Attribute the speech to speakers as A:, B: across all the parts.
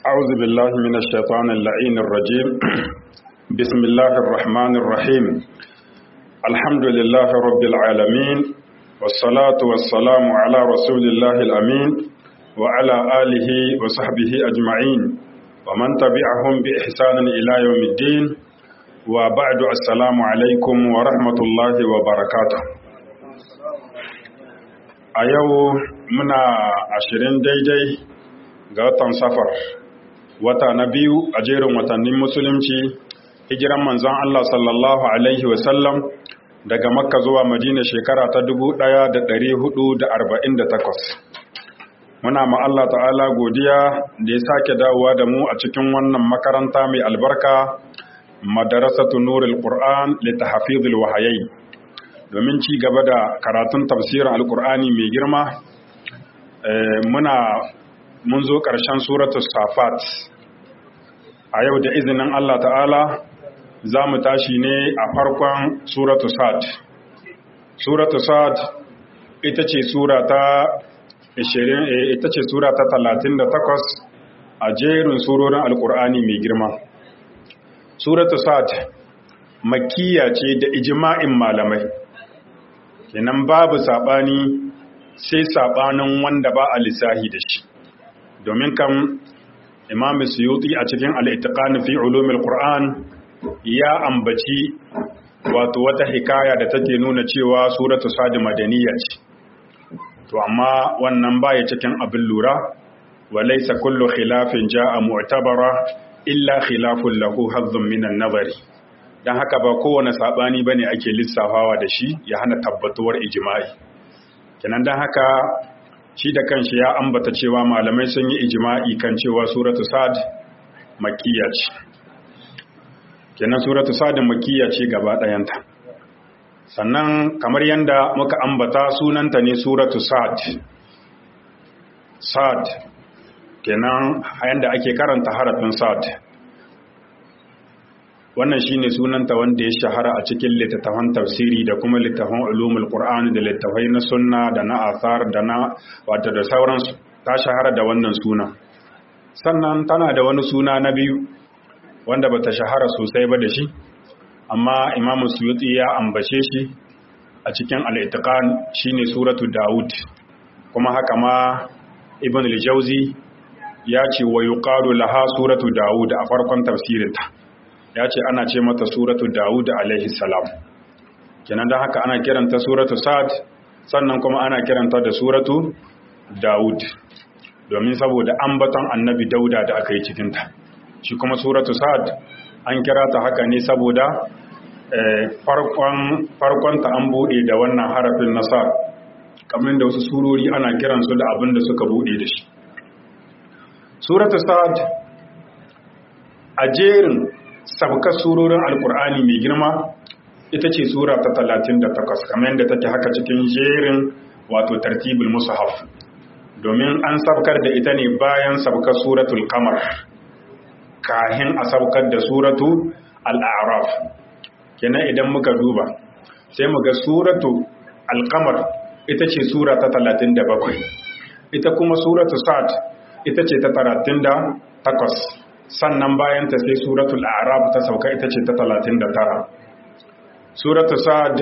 A: أعوذ بالله من الشيطان اللعين الرجيم بسم الله الرحمن الرحيم الحمد لله رب العالمين والصلاة والسلام على رسول الله الأمين وعلى آله وصحبه أجمعين ومن تبعهم بإحسان إلى يوم الدين وبعد السلام عليكم ورحمة الله وبركاته a yau muna ashirin daidai ga watan safar wata na biyu a jerin watannin musulunci hijiran manzon Allah sallallahu alaihi wasallam daga makka zuwa madina shekara ta 1448 muna ma Allah ta'ala godiya da ya sake dawowa da mu a cikin wannan makaranta mai albarka madarasatu nurul qur'an litahfizil wahayai domin ci gaba da karatun tafsirin alkur'ani mai girma muna mun zo ƙarshen suratu safat a yau da izinin Allah ta'ala za mu tashi ne a farkon suratu sad suratu sad ita ce sura ta 20 ita ce sura ta 38 a jerin surorin alkur'ani mai girma suratu sad makkiya ce da ijma'in malamai kenan babu saɓani sai saɓanin wanda ba a lissahi da shi domin kan imam suyuti a cikin al'itiƙani fi ulumil qur'an ya ambaci wato wata hikaya da take nuna cewa suratu sadi madaniya ce to amma wannan baya cikin abin lura walaysa kullu khilafin ja'a mu'tabara illa khilafun lahu hazzun minan nazari don haka ba kowane saɓani ba ne ake lissafawa da shi ya hana tabbatuwar ijima'i kenan don haka shi da kanshi ya ambata cewa malamai sun yi ijima'i kan cewa suratu sad makiyya ce kenan suratu sad makiyya ce gaba ɗayanta sannan kamar yadda muka ambata sunanta ne suratu sad sad kenan yadda ake karanta harafin sad wannan shine sunanta wanda ya shahara a cikin littattafan tafsiri da kuma littattafan ulumul qur'ani da littattafai na sunna da na athar da na wato da sauransu ta shahara da wannan suna sannan tana da wani suna na biyu wanda bata shahara sosai ba da shi amma imamu suyuti ya ambace shi a cikin al-itqan shine suratu daud kuma haka ma ibn al-jawzi ya ce wa yuqalu laha suratu daud a farkon tafsirinta ya ce ana ce mata suratu Dawud alaihi salam kenan don haka ana kiranta suratu Sa'ad sannan kuma ana kiranta da suratu Dawud domin saboda ambaton annabi Dauda da aka yi cikinta shi kuma suratu Sa'ad an kira ta haka ne saboda farkonta an buɗe da wannan harafin nasar kamar da wasu surori ana kiransu da abin da suka buɗe da shi suratu Sa'ad a jerin sabkar surorin alkur'ani mai girma ita ce sura ta talatin da takwas kamar yadda take haka cikin jerin wato tartibul musahaf domin an sabkar da ita ne bayan sabkar suratul kamar kahin a sabkar da suratu al'araf kenan idan muka duba sai mu ga suratu alkamar ita ce sura ta talatin da bakwai ita kuma suratu sa'ad ita ce ta talatin da takwas sannan bayan ta sai suratul a'raf ta sauka ita ce ta 39 suratul sa'd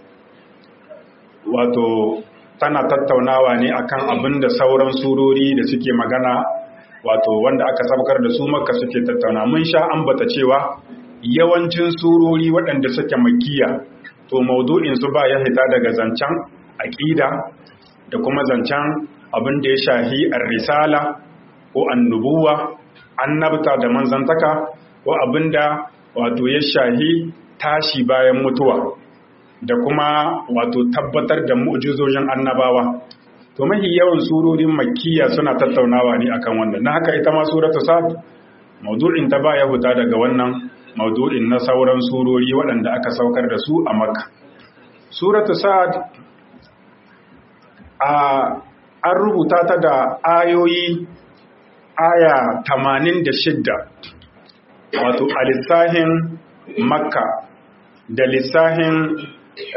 A: wato tana tattaunawa ne akan abin da sauran surori da suke magana wato wanda aka saukar da su makka suke tattauna mun sha ambata cewa yawancin surori waɗanda suke makkiya to maudu'in su ba ya hita daga zancen aqida da kuma zancen abin da ya shahi ar-risala ko annubuwa annabta da manzantaka ko abinda wato ya shahi tashi bayan mutuwa da kuma wato tabbatar da mu'jizojin annabawa to mahi yawan surorin makkiya suna tattaunawa ne akan wannan na haka ita ma suratu sad maudu'in ta baya huta daga wannan maudu'in na sauran surori waɗanda aka saukar da su a makka suratu sad a an rubuta ta da ayoyi aya tamanin da shidda wato a lissahin makka da lissahin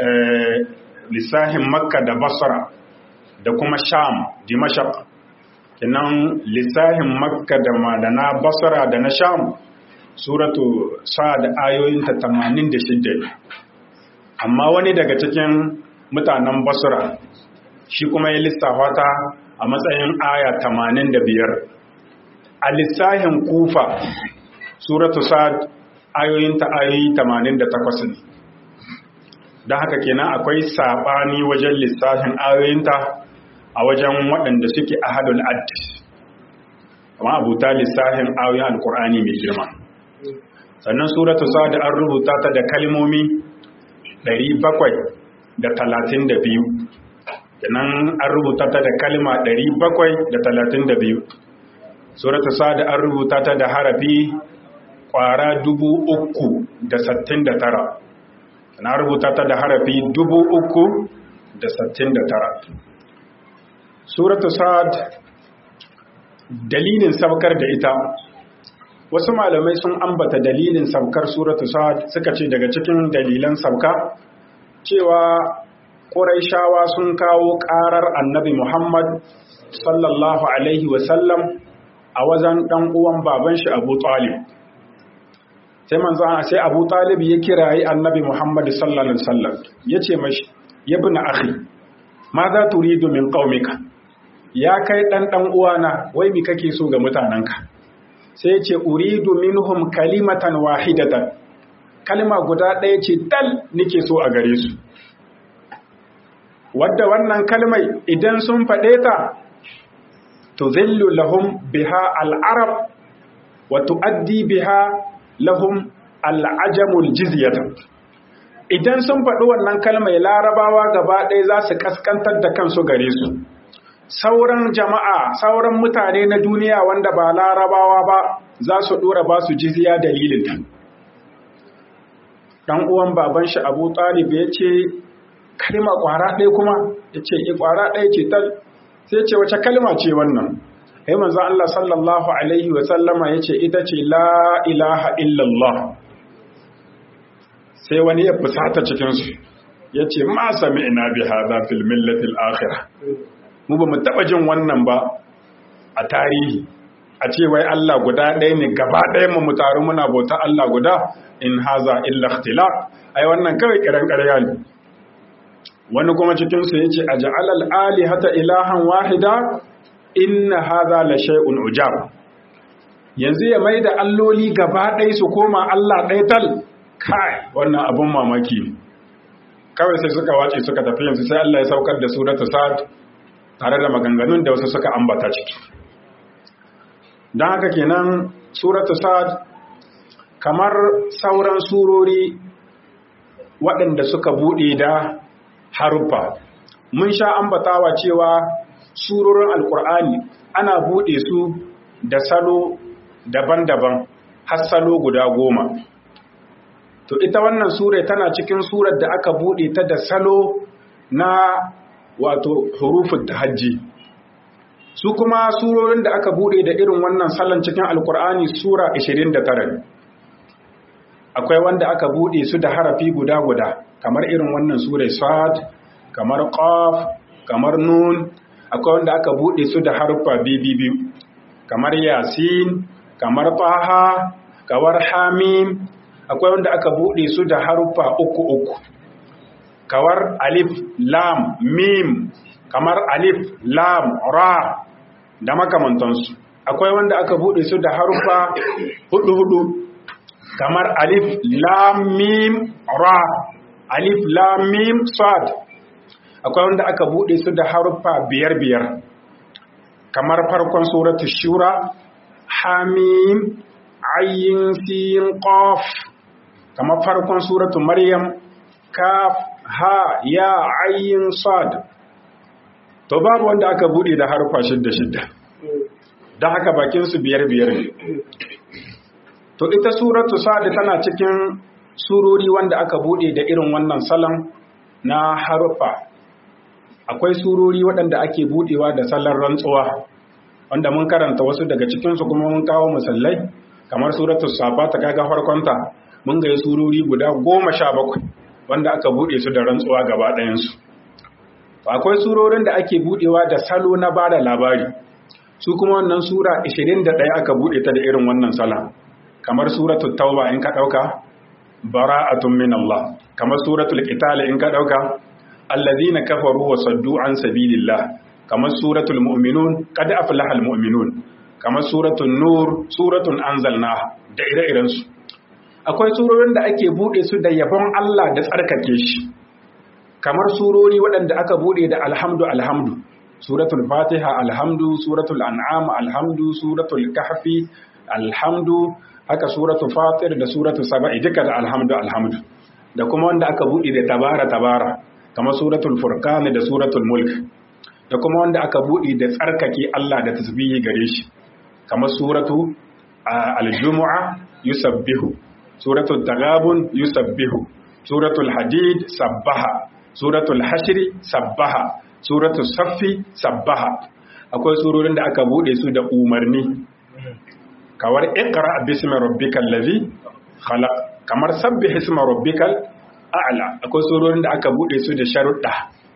A: lissahin makka da basra da kuma sham dimashaq kinan lissahin makka da madana basra da na sham suratu sa'ad ayoyinta 86 amma wani daga cikin mutanen basra shi kuma ya lissafa ta a matsayin aya 85 a lissahin kufa suratu sa'ad ayoyinta ayoyi 88 ne don haka kenan akwai saɓani wajen lissafin ayoyinta a wajen waɗanda suke ahadul addis amma abuta lissafin ayoyin alkur'ani mai girma sannan suratu sa'ad an rubuta ta da kalmomi 732 kenan an rubuta ta da kalma 732 suratu sa'ad an rubuta ta da harafi kwara 369 na rubuta ta da harafi 369 suratu sa'ad dalilin sabkar da ita wasu malamai sun ambata dalilin sabkar suratu sa'ad suka ce daga cikin dalilan sabka cewa ƙuraishawa sun kawo ƙarar annabi muhammad sallallahu alaihi wasallam a wajen ɗan uwan baban shi abu talib sai manzo sai abu talib ya kirayi annabi muhammad sallallahu alaihi wasallam ya ce mashi ya bi na akhi ma za turidu min qaumika ya kai ɗan ɗan uwana wai mi kake so ga mutanenka sai ya ce uridu minhum kalimatan wahidatan kalma guda ɗaya ce dal nake so a gare su wadda wannan kalmai idan sun faɗe ta tuzillu lahum biha al'arab wa tu'addi biha lahum al'ajamul jizyata idan sun faɗi wannan kalmai larabawa gaba ɗaya za su kaskantar da kansu gare su sauran jama'a sauran mutane na duniya wanda ba larabawa ba za su ɗora ba su jizya dalilin ta ɗan uwan baban shi abu talib ya ce kalma ƙwara ɗaya kuma ya ce e ƙwara ɗaya ce tal sai ce wace kalma ce wannan sai manzo Allah sallallahu alaihi wa sallama ya ce ita ce la ilaha illallah sai wani ya fusata cikinsu ya ce ma sami ina bi hada fil millatil akhirah mu ba mu taɓa jin wannan ba a tarihi a ce wai Allah guda ɗaya ne gaba ɗaya mu taru muna bauta Allah guda in haza illa ikhtilaf ai wannan kawai kiran ƙarya ne wani kuma cikin su yace aj'al al alihata ilahan wahida inna haza la shay'un ujab yanzu ya maida alloli gaba ɗaya su koma Allah ɗaya tal kai wannan abun mamaki ne kawai sai suka wace suka tafi yanzu sai Allah ya saukar da suratu sad tare da maganganun da wasu suka ambata ciki don haka kenan suratu sad kamar sauran surori waɗanda suka buɗe da haruffa mun sha ambatawa cewa surorin alkur'ani ana buɗe su da salo daban-daban har salo guda goma to ita wannan sura tana cikin surar da aka buɗe ta da salo na wato hurufin tahajji su kuma surorin da aka bude da irin wannan salon cikin alkur'ani sura 29 akwai wanda aka bude su da harafi guda-guda kamar irin wannan sura sad kamar qaf kamar nun akwai wanda aka bude su da harfa biyu kamar yasin kamar taha kamar hamim akwai wanda aka bude su da harfa uku uku kamar alif lam mim kamar alif lam ra da makamantansu akwai wanda aka bude su da harufa hudu hudu kamar alif lam mim ra alif lam mim sad akwai wanda aka bude su da harufa biyar biyar kamar farkon suratul shura hamim ayin sin qaf kamar farkon suratul maryam kaf ha ya ayin sad to babu wanda aka bude da harfa shidda shidda don haka bakin su biyar biyar ne to ita suratu sad tana cikin surori wanda aka bude da irin wannan salon na harfa akwai surori waɗanda ake budewa da salon rantsuwa wanda mun karanta wasu daga cikinsu kuma mun kawo musallai kamar suratu safa ta kaga farkonta mun ga surori guda goma sha bakwai wanda aka bude su da rantsuwa gaba ɗayansu akwai surorin da ake budewa da salo na bada labari su kuma wannan sura 21 aka bude ta da irin wannan sala kamar suratul tauba in ka dauka bara'atun min Allah kamar suratul qital in ka dauka alladhina kafaru wa saddu an sabilillah kamar suratul mu'minun qad aflaha almu'minun kamar suratul nur suratun anzalna da ire-iren su akwai surorin da ake bude su da yabon Allah da tsarkake shi kamar surori waɗanda aka bude da alhamdu alhamdu suratul fatiha alhamdu suratul an'am alhamdu suratul kahfi alhamdu haka suratul fatir da suratul saba'i duka da alhamdu alhamdu da kuma wanda aka bude da tabara tabara kamar suratul furqan da suratul mulk da kuma wanda aka bude da tsarkake Allah da tasbihi gare shi kamar suratu al-jumu'a yusabbihu suratul tagabun yusabbihu suratul hadid sabbaha suratul hashri sabbaha suratul saffi sabbaha akwai surorin da aka bude su da umarni kawar iqra bismi rabbikal ladhi khalaq kamar sabbih isma rabbikal a'la akwai surorin da aka bude su da sharuɗa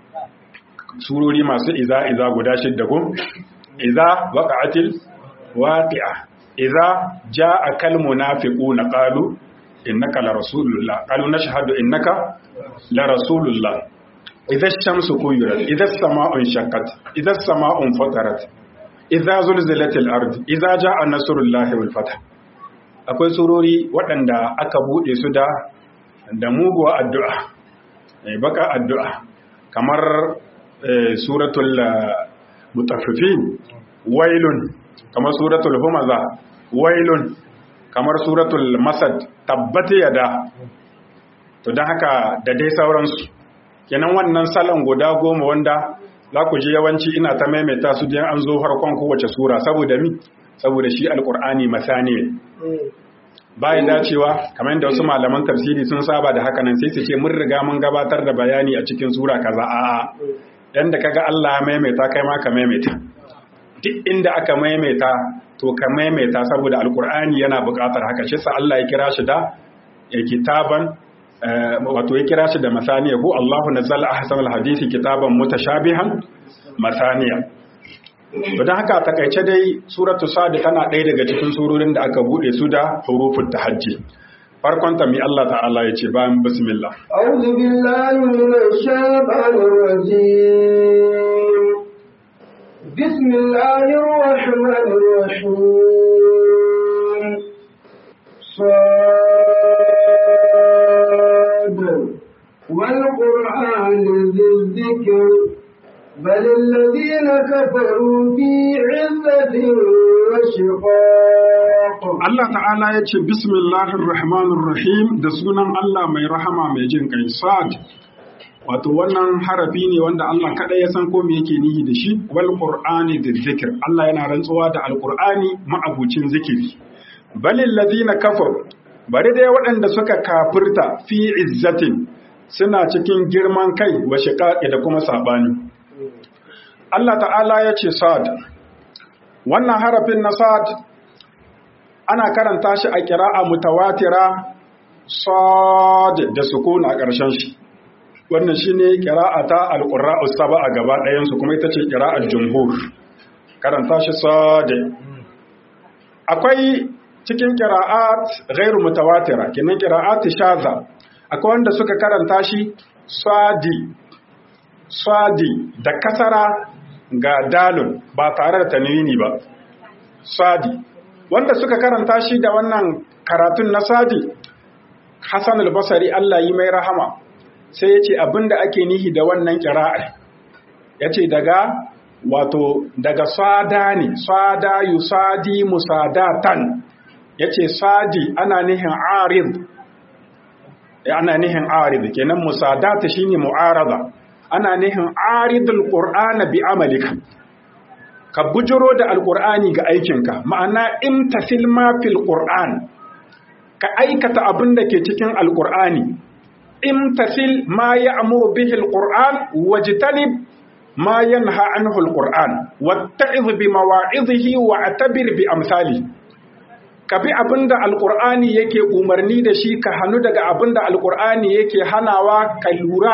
A: surori masu iza iza guda shidda ko iza waqa'atil waqi'a iza ja'a kal munafiquna qalu innaka la rasulullah qalu nashhadu innaka la rasulullah idza ash-shamsu kuwirat idza as-sama'u shaqqat idza as-sama'u fatarat idza zulzilatil ard idza ja'a nasrullahi wal fath akwai surori waɗanda aka bude su da da muguwa addu'a eh baka addu'a kamar suratul mutaffifin wailun kamar suratul humaza wailun kamar suratul masad tabbata yada to don haka da dai sauransu kenan wannan salon guda goma wanda za ku ji yawanci ina ta maimaita su jiyan an zo farkon kowace sura saboda mi saboda shi alkur'ani masani bayan dacewa kamar yadda wasu malaman tafsiri sun saba da haka nan sai su ce mun riga mun gabatar da bayani a cikin sura kaza a'a yanda kaga Allah ya maimaita kai ma ka maimaita duk inda aka maimaita to ka maimaita saboda alkur'ani yana buƙatar haka shi sa Allah ya kira shi da kitaban wato ya kira shi da masaniya ko Allahu nazzala ahsanal hadisi kitaban mutashabihan masaniya to dan haka takaice dai suratu sad tana ɗaya daga cikin surorin da aka bude su da hurufut tahajji farkon ta mi Allah ta'ala ya ce bayan bismillah
B: a'udhu billahi minash shaitanir rajim bismillahir rahmanir rahim صاد والقرآن ذي الذكر بل الذين كفروا في عزة وشقاق
A: Allah ta'ala ya ce bismillahir rahmanir rahim da sunan Allah mai rahama mai jin kai sad wato wannan harafi ne wanda Allah kada ya san ko me yake nihi da shi wal qur'ani da zikir Allah yana rantsuwa da alqur'ani ma'abucin zikiri balil ladina kafaru bari dai waɗanda suka kafirta fi izzatin suna cikin girman kai wa shiqaqi da kuma sabani Allah ta'ala ya ce sad wannan harafin na sad ana karanta shi a kira'a mutawatira sad da sukun a ƙarshen shi wannan shine qira'ata al-qurra'u sab'a gaba ɗayan su kuma ita ce qira'ar jumhur karanta shi sad akwai cikin qira'at ghairu mutawatira kinan qira'at shaza akwai wanda suka karanta shi sadi sadi da kasara ga dalun ba tare da tanwini ba sadi wanda suka karanta shi da wannan karatun na sadi Hassan al-Basri Allah yi mai rahama sai ya ce abinda ake nihi da wannan ƙira'ar ya ce daga wato daga sada ne sada yusadi musadatan ya ce sadi ana nihin arid ana nihin arid kenan musadata shine mu'arada ana nihin aridul qur'ana bi amalika ka bujiro da alqur'ani ga aikinka ma'ana imtasil ma fil qur'an ka aikata abin da ke cikin alqur'ani imtasil ma ya'muru bihi alqur'an wajtanib ma yanha anhu alqur'an watta'iz bi mawa'idhihi wa'tabir bi amsalihi ka bi abin da alƙur'ani yake umarni da shi ka hannu daga abin da alƙur'ani yake hanawa ka lura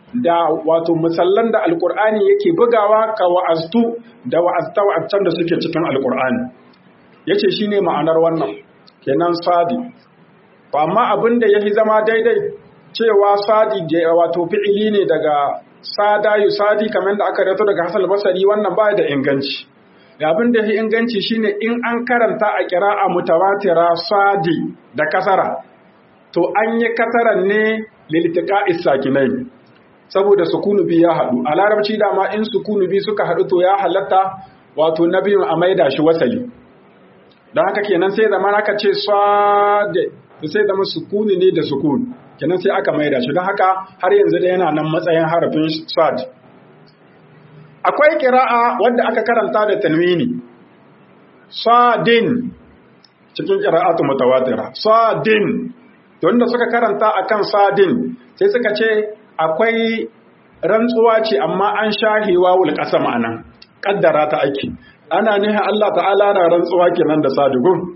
A: da wato musallan da alkur'ani yake bugawa ka wa'aztu da wa'azta wa'azcan da suke cikin alkur'ani yace shine ma'anar wannan kenan sadi to amma abin da yafi zama daidai cewa sadi wato fi'ili ne daga sada yusadi kamar da aka rato daga Hassan Basri wannan ba da inganci abin da yafi inganci shine in an karanta a qira'a mutawatira sadi da kasara to an yi kasaran ne liltiqa'is sakinai saboda sukunu bi ya haɗu a larabci dama in sukunu bi suka haɗu to ya halatta wato na biyun a maida shi wasali don haka kenan sai zama aka ce swade to sai zama sukuni ne da sukun kenan sai aka maida shi don haka har yanzu da yana nan matsayin harafin swad akwai kira'a wadda aka karanta da tanwini swadin cikin kira'atu mutawatira swadin wanda suka karanta akan sadin sai suka ce akwai rantsuwa ce amma an shahewa wul qasam anan kaddara ta ake ana nihin Allah ta'ala na rantsuwa kenan da sadigun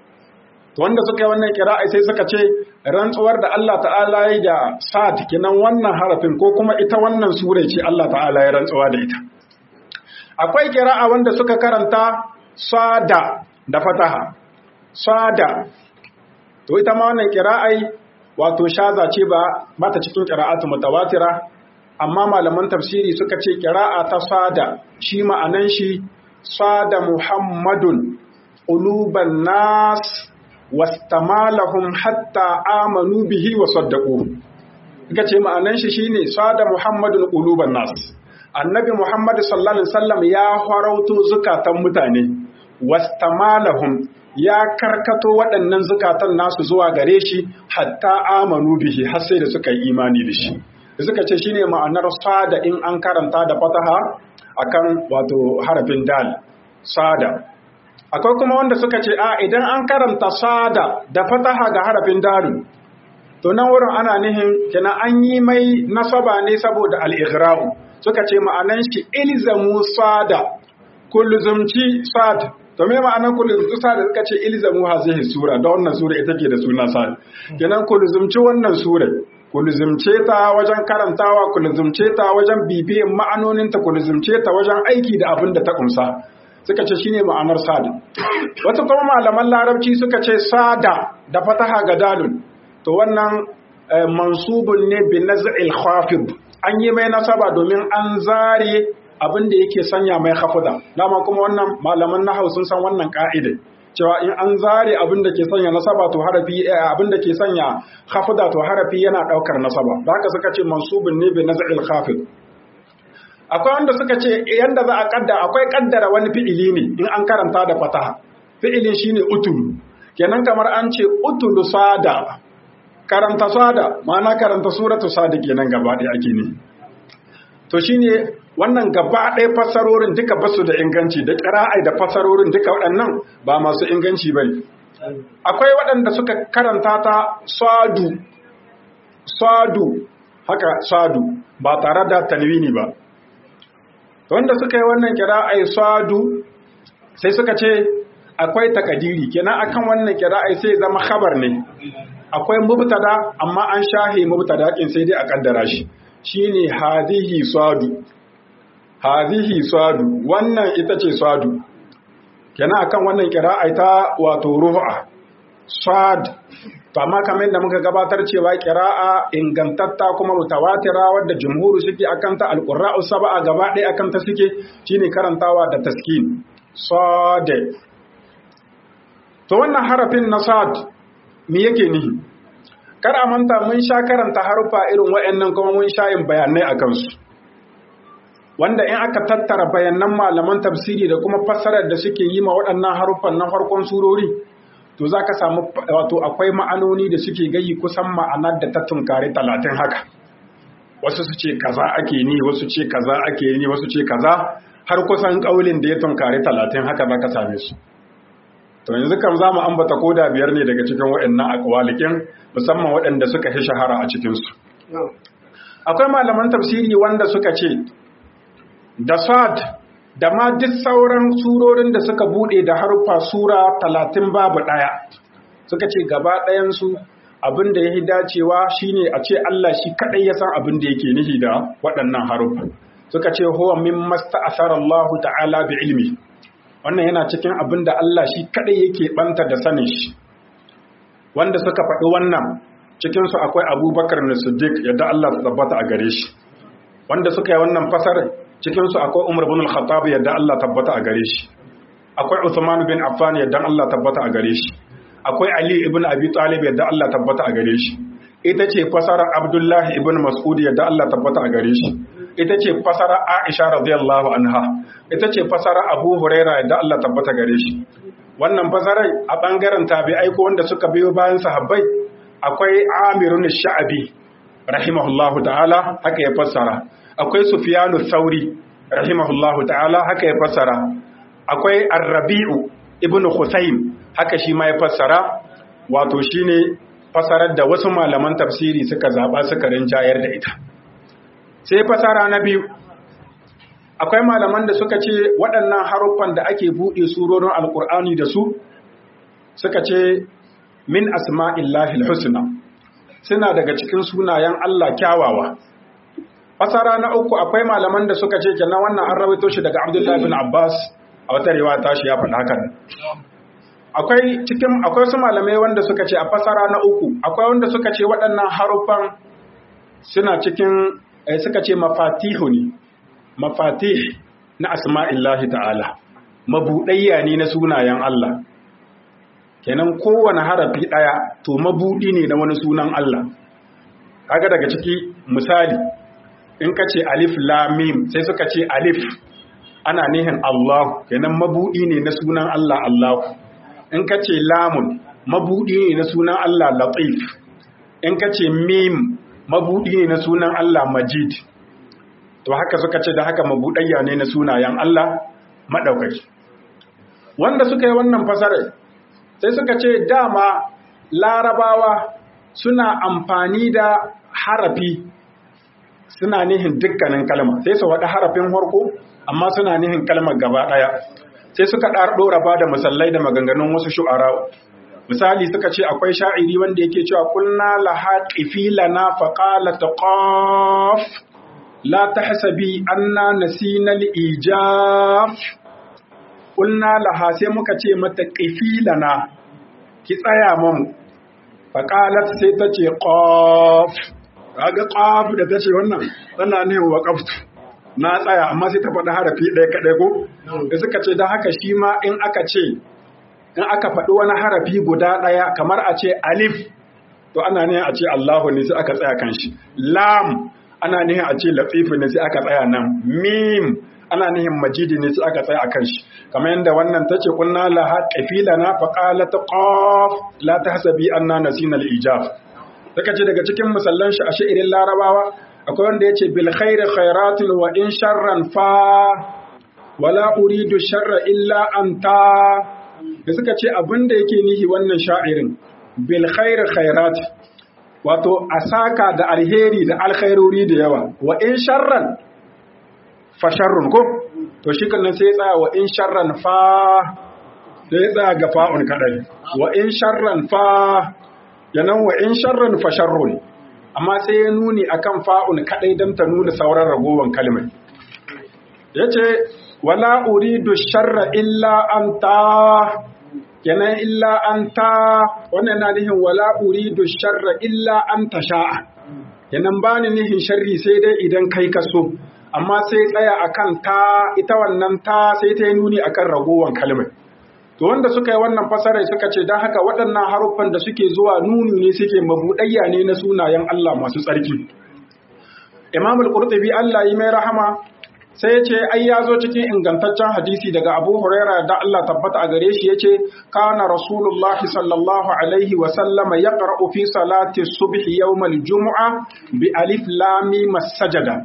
A: to wanda suka yi wannan kira'a sai suka ce rantsuwar da Allah ta'ala yi da sad kenan wannan harafin ko kuma ita wannan sura ce Allah ta'ala ya rantsuwa da ita akwai kira'a wanda suka karanta sada da fataha sada to ita ma wannan kira'ai wato shaza ce ba mata cikin kira'atu mutawatira amma malaman tafsiri suka ce kira'a ta sada shi ma'anan shi sada muhammadun uluban nas wastamalahum hatta amanu bihi wa saddaquhu suka ce ma'anan shi shine sada muhammadun uluban nas annabi muhammad sallallahu alaihi wasallam ya farauto zukatan mutane wastamalahum ya karkato waɗannan zukatan nasu zuwa gare shi hatta amanu bihi har sai da suka yi imani da shi da suka ce shine ma'anar sada in an karanta da fataha akan wato harafin dal sada akwai kuma wanda suka ce a idan an karanta sada da fataha ga harafin dalu to nan wurin ana nihin kina an yi mai nasaba ne saboda al-ighra'u suka ce ma'anan shi ilzamu sada kulzumci sada to me ma'anar kulzumci sada suka ce ilzamu hazihi sura da wannan sura ita ke da suna sada kenan kulzumci wannan sura kulzumce ta wajen karantawa kulzumce ta wajen bibiyan ma'anoninta kulzumce ta wajen aiki da abin da ta kumsa suka ce shine ma'anar sada wasu kuma malaman larabci suka ce sada da fataha ga dalun to wannan mansubun ne bi naz'il khafid an yi mai nasaba domin an zare abin da yake sanya mai hafuda dama kuma wannan malaman nahau sun san wannan ka'ida cewa in an zare abin da ke sanya nasaba to harafi abin da ke sanya hafuda to harafi yana daukar nasaba da haka suka ce mansubun ne bi naz'il khafid akwai wanda suka ce yanda za a kaddara akwai kaddara wani fi'ili ne in an karanta da fataha fi'ilin shine utul kenan kamar an ce utul sada karanta sada ma'ana karanta suratu sada kenan gaba ɗaya ake ne to shine wannan gaba ɗaya fassarorin duka basu da inganci da ƙira'ai da fassarorin duka waɗannan ba masu inganci bane akwai waɗanda suka karanta ta sadu sadu haka sadu ba tare da tanwini ba wanda suka yi wannan kira'ai sadu sai suka ce akwai takadiri kenan akan wannan kira'ai sai zama khabar ne akwai mubtada amma an shahe mubtada kin sai dai a kaddara shi shine hadhihi sadu hadhihi sadu wannan ita ce sadu kenan akan wannan kira'ai ta wato ruha sad to amma kamar da muka gabatar cewa kira'a ingantatta kuma mutawatira wadda jumhuru suke akan ta alqurra'u sab'a gaba ɗaya akan ta suke shine karantawa da taskin sad to wannan harafin na sad me yake nihi kar a manta mun sha karanta harufa irin wayannan kuma mun sha yin bayanai akan su wanda in aka tattara bayanan malaman tafsiri da kuma fassarar da suke yi ma waɗannan haruffan na farkon surori to za ka samu wato akwai ma'anoni da suke gayi kusan ma'anar da ta tunkari talatin haka wasu su ce kaza ake ni wasu ce kaza ake ni wasu ce kaza har kusan ƙaulin da ya tunkari talatin haka za ka same su to yanzu kam za mu ambata koda biyar ne daga cikin waɗannan akwalikin musamman waɗanda suka fi shahara a cikinsu akwai malaman tafsiri wanda suka ce da sad da ma duk sauran surorin da suka bude da harfa sura talatin babu ɗaya suka ce gaba ɗayansu abin da yayi dacewa shine a ce Allah shi kadai ya san abin da yake nihi da waɗannan haruffa suka ce huwa mimma sta'athara Allah ta'ala bi ilmi wannan yana cikin abin da Allah shi kadai yake banta da sanin shi wanda suka faɗi wannan cikin su akwai Abubakar na Siddiq yadda Allah ta tabbata a gare shi wanda suka yi wannan fasarar cikin su akwai Umar ibn al-Khattab yadda Allah tabbata a gare shi akwai Uthman bin Affan yadda Allah tabbata a gare shi akwai Ali ibn Abi Talib yadda Allah tabbata a gare shi ita ce fasarar Abdullahi ibn Mas'ud yadda Allah tabbata a gare shi ita ce fasarar Aisha radiyallahu anha ita ce fasarar Abu Huraira yadda Allah tabbata gare shi wannan fasarar a bangaren tabi'ai ko wanda suka biyo bayan sahabbai akwai Amirun Sha'abi rahimahullahu ta'ala haka ya fassara akwai Sufyanu Thauri rahimahullahu ta'ala haka ya fassara akwai Ar-Rabi'u ibn Khusaym haka shi ma ya fassara wato shine fasarar da wasu malaman tafsiri suka zaba suka rinjayar da ita sai fasara na biyu akwai malaman da suka ce waɗannan haruffan da ake buɗe surorin alkur'ani da su suka ce min asma'illahi husna suna daga cikin sunayen Allah kyawawa fasara na uku akwai malaman da suka ce kenan wannan an rawaito shi daga Abdullahi bin Abbas a wata riwaya tashi ya faɗa hakan akwai cikin akwai su malamai wanda suka ce a fasara na uku akwai wanda suka ce waɗannan haruffan suna cikin eh, suka ce mafatihu ne mafatih na asma'illahi ta'ala mabuɗayya ne na sunayen Allah kenan kowane harafi ɗaya to mabuɗi ne na wani sunan Allah kaga daga ciki misali in ka ce alif lamim sai suka ce alif ana nihin Allah kenan mabuɗi ne na sunan Allah Allah in ka ce lamun mabuɗi ne na sunan Allah latif in ka ce mim mabuɗi ne na sunan Allah majid to haka suka ce da haka mabuɗayya ne na sunayen Allah maɗaukaki wanda suka yi wannan fasarar sai suka ce dama larabawa suna amfani da harafi suna nihin dukkanin kalma sai su waɗa harafin harko amma suna nihin kalmar gaba ɗaya sai suka ɗora ba da musallai da maganganun wasu shu'ara misali suka ce akwai sha'iri wanda yake cewa kulna laha qifilana faqala taqaf la tahsabi anna nasina al-ijaf kulna laha sai muka ce mata qifilana ki tsaya mamu faqalat sai ta ce qaf kaga qaf da tace wannan tana ne waqaftu na tsaya amma sai ta faɗi harafi ɗaya kaɗai ko da suka ce da haka shi ma in aka ce in aka faɗi wani harafi guda ɗaya kamar a ce alif to ana ne a ce Allahu ne sai aka tsaya kan shi lam ana ne a ce latifu ne sai aka tsaya nan mim ana nihin majidi ne sai aka tsaya a kan shi kamar yadda wannan tace kunna laha qafilana fa qalat qaf la tahsabi anna nasina al-ijab daga ce daga cikin musallan shi a sha'irin larabawa akwai wanda yace bil khairi khairatun wa in sharran fa wala uridu sharra illa anta da suka ce abinda yake nihi wannan sha'irin bil khairi khairat wato asaka da alheri da alkhairori da yawa wa in sharran fa sharrun ko to shi kan sai ya tsaya wa in sharran fa sai ya tsaya ga fa'un kadai wa in sharran fa yanan wa in sharran fa sharrun amma sai ya nuni akan fa'un kadai dan ta nuna sauran ragowan kalmar yace wala uridu sharra illa anta kenan illa anta wannan na nihin wala uridu sharra illa anta sha'a kenan bani nihin sharri sai dai idan kai ka so amma sai tsaya akan ta ita wannan ta sai ta yi nuni akan ragowan kalmar to wanda suka yi wannan fasarai suka ce don haka waɗannan haruffan da suke zuwa nuni ne suke mabuɗayya ne na sunayen Allah masu tsarki Imam al-Qurtubi Allah yi mai rahama sai ya ce ai ya zo cikin ingantaccen hadisi daga Abu Huraira da Allah tabbata a gare shi yace kana Rasulullah sallallahu alaihi wa sallama yaqra'u fi salati subhi yawm al-jum'a bi alif lam mim sajada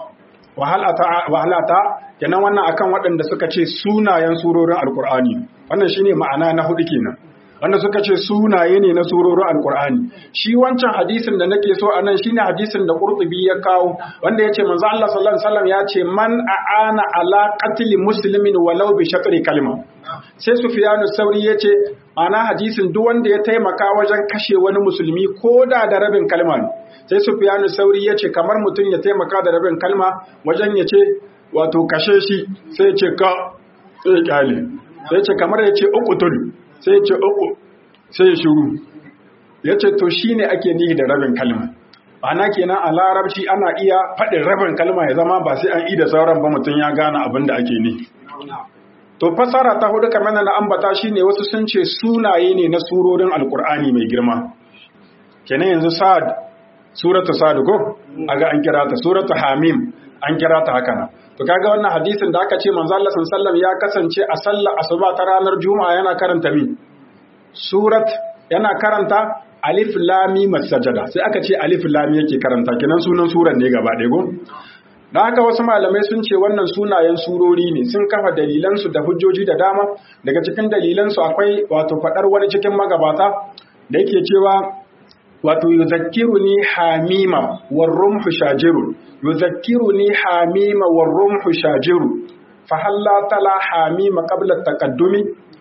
A: wahalata kenan wannan akan waɗanda suka ce sunayen surorin alkur'ani wannan shine ma'ana na hudu kenan wanda suka ce sunaye ne na surorin alkur'ani shi wancan hadisin da nake so anan shine hadisin da qurtubi ya kawo wanda yace manzo Allah sallallahu alaihi wasallam ya ce man aana ala qatli muslimin walau bi shatri kalma sai sufyanu sauri yace ana hadisin duk wanda ya taimaka wajen kashe wani musulmi ko da da rabin kalma ne sai sufyanu sauri yace kamar mutum ya taimaka da rabin kalma wajen yace wato kashe shi sai ya ce ka sai ya kyale sai ce kamar ya ce uku tun sai ce uku sai ya shuru ya ce to shi ne ake nihi da rabin kalma ana kenan a larabci ana iya faɗin rabin kalma ya zama ba sai an yi da sauran ba mutum ya gane abin da ake nihi to fasara ta hudu kamar na ambata shine wasu sun ce sunaye ne na surorin alkur'ani mai girma kenan yanzu sa'ad suratu sa'ad ko aga an kira ta suratu hamim an kira ta haka nan to kaga wannan hadisin da aka ce manzo Allah sallallahu ya kasance a sallar asuba ta ranar juma'a yana karanta mi surat yana karanta alif lam mim sajada sai aka ce alif lam yake karanta kenan sunan suran ne gaba ɗaya go dan haka wasu malamai sun ce wannan sunayen surori ne sun kafa dalilan su da hujjoji da dama daga cikin dalilan su akwai wato fadar wani cikin magabata da yake cewa wato yuzakkiruni hamima warrumhu shajirun yuzakkiruni hamima warrumhu shajiru fa halla tala hamima qabla taqaddumi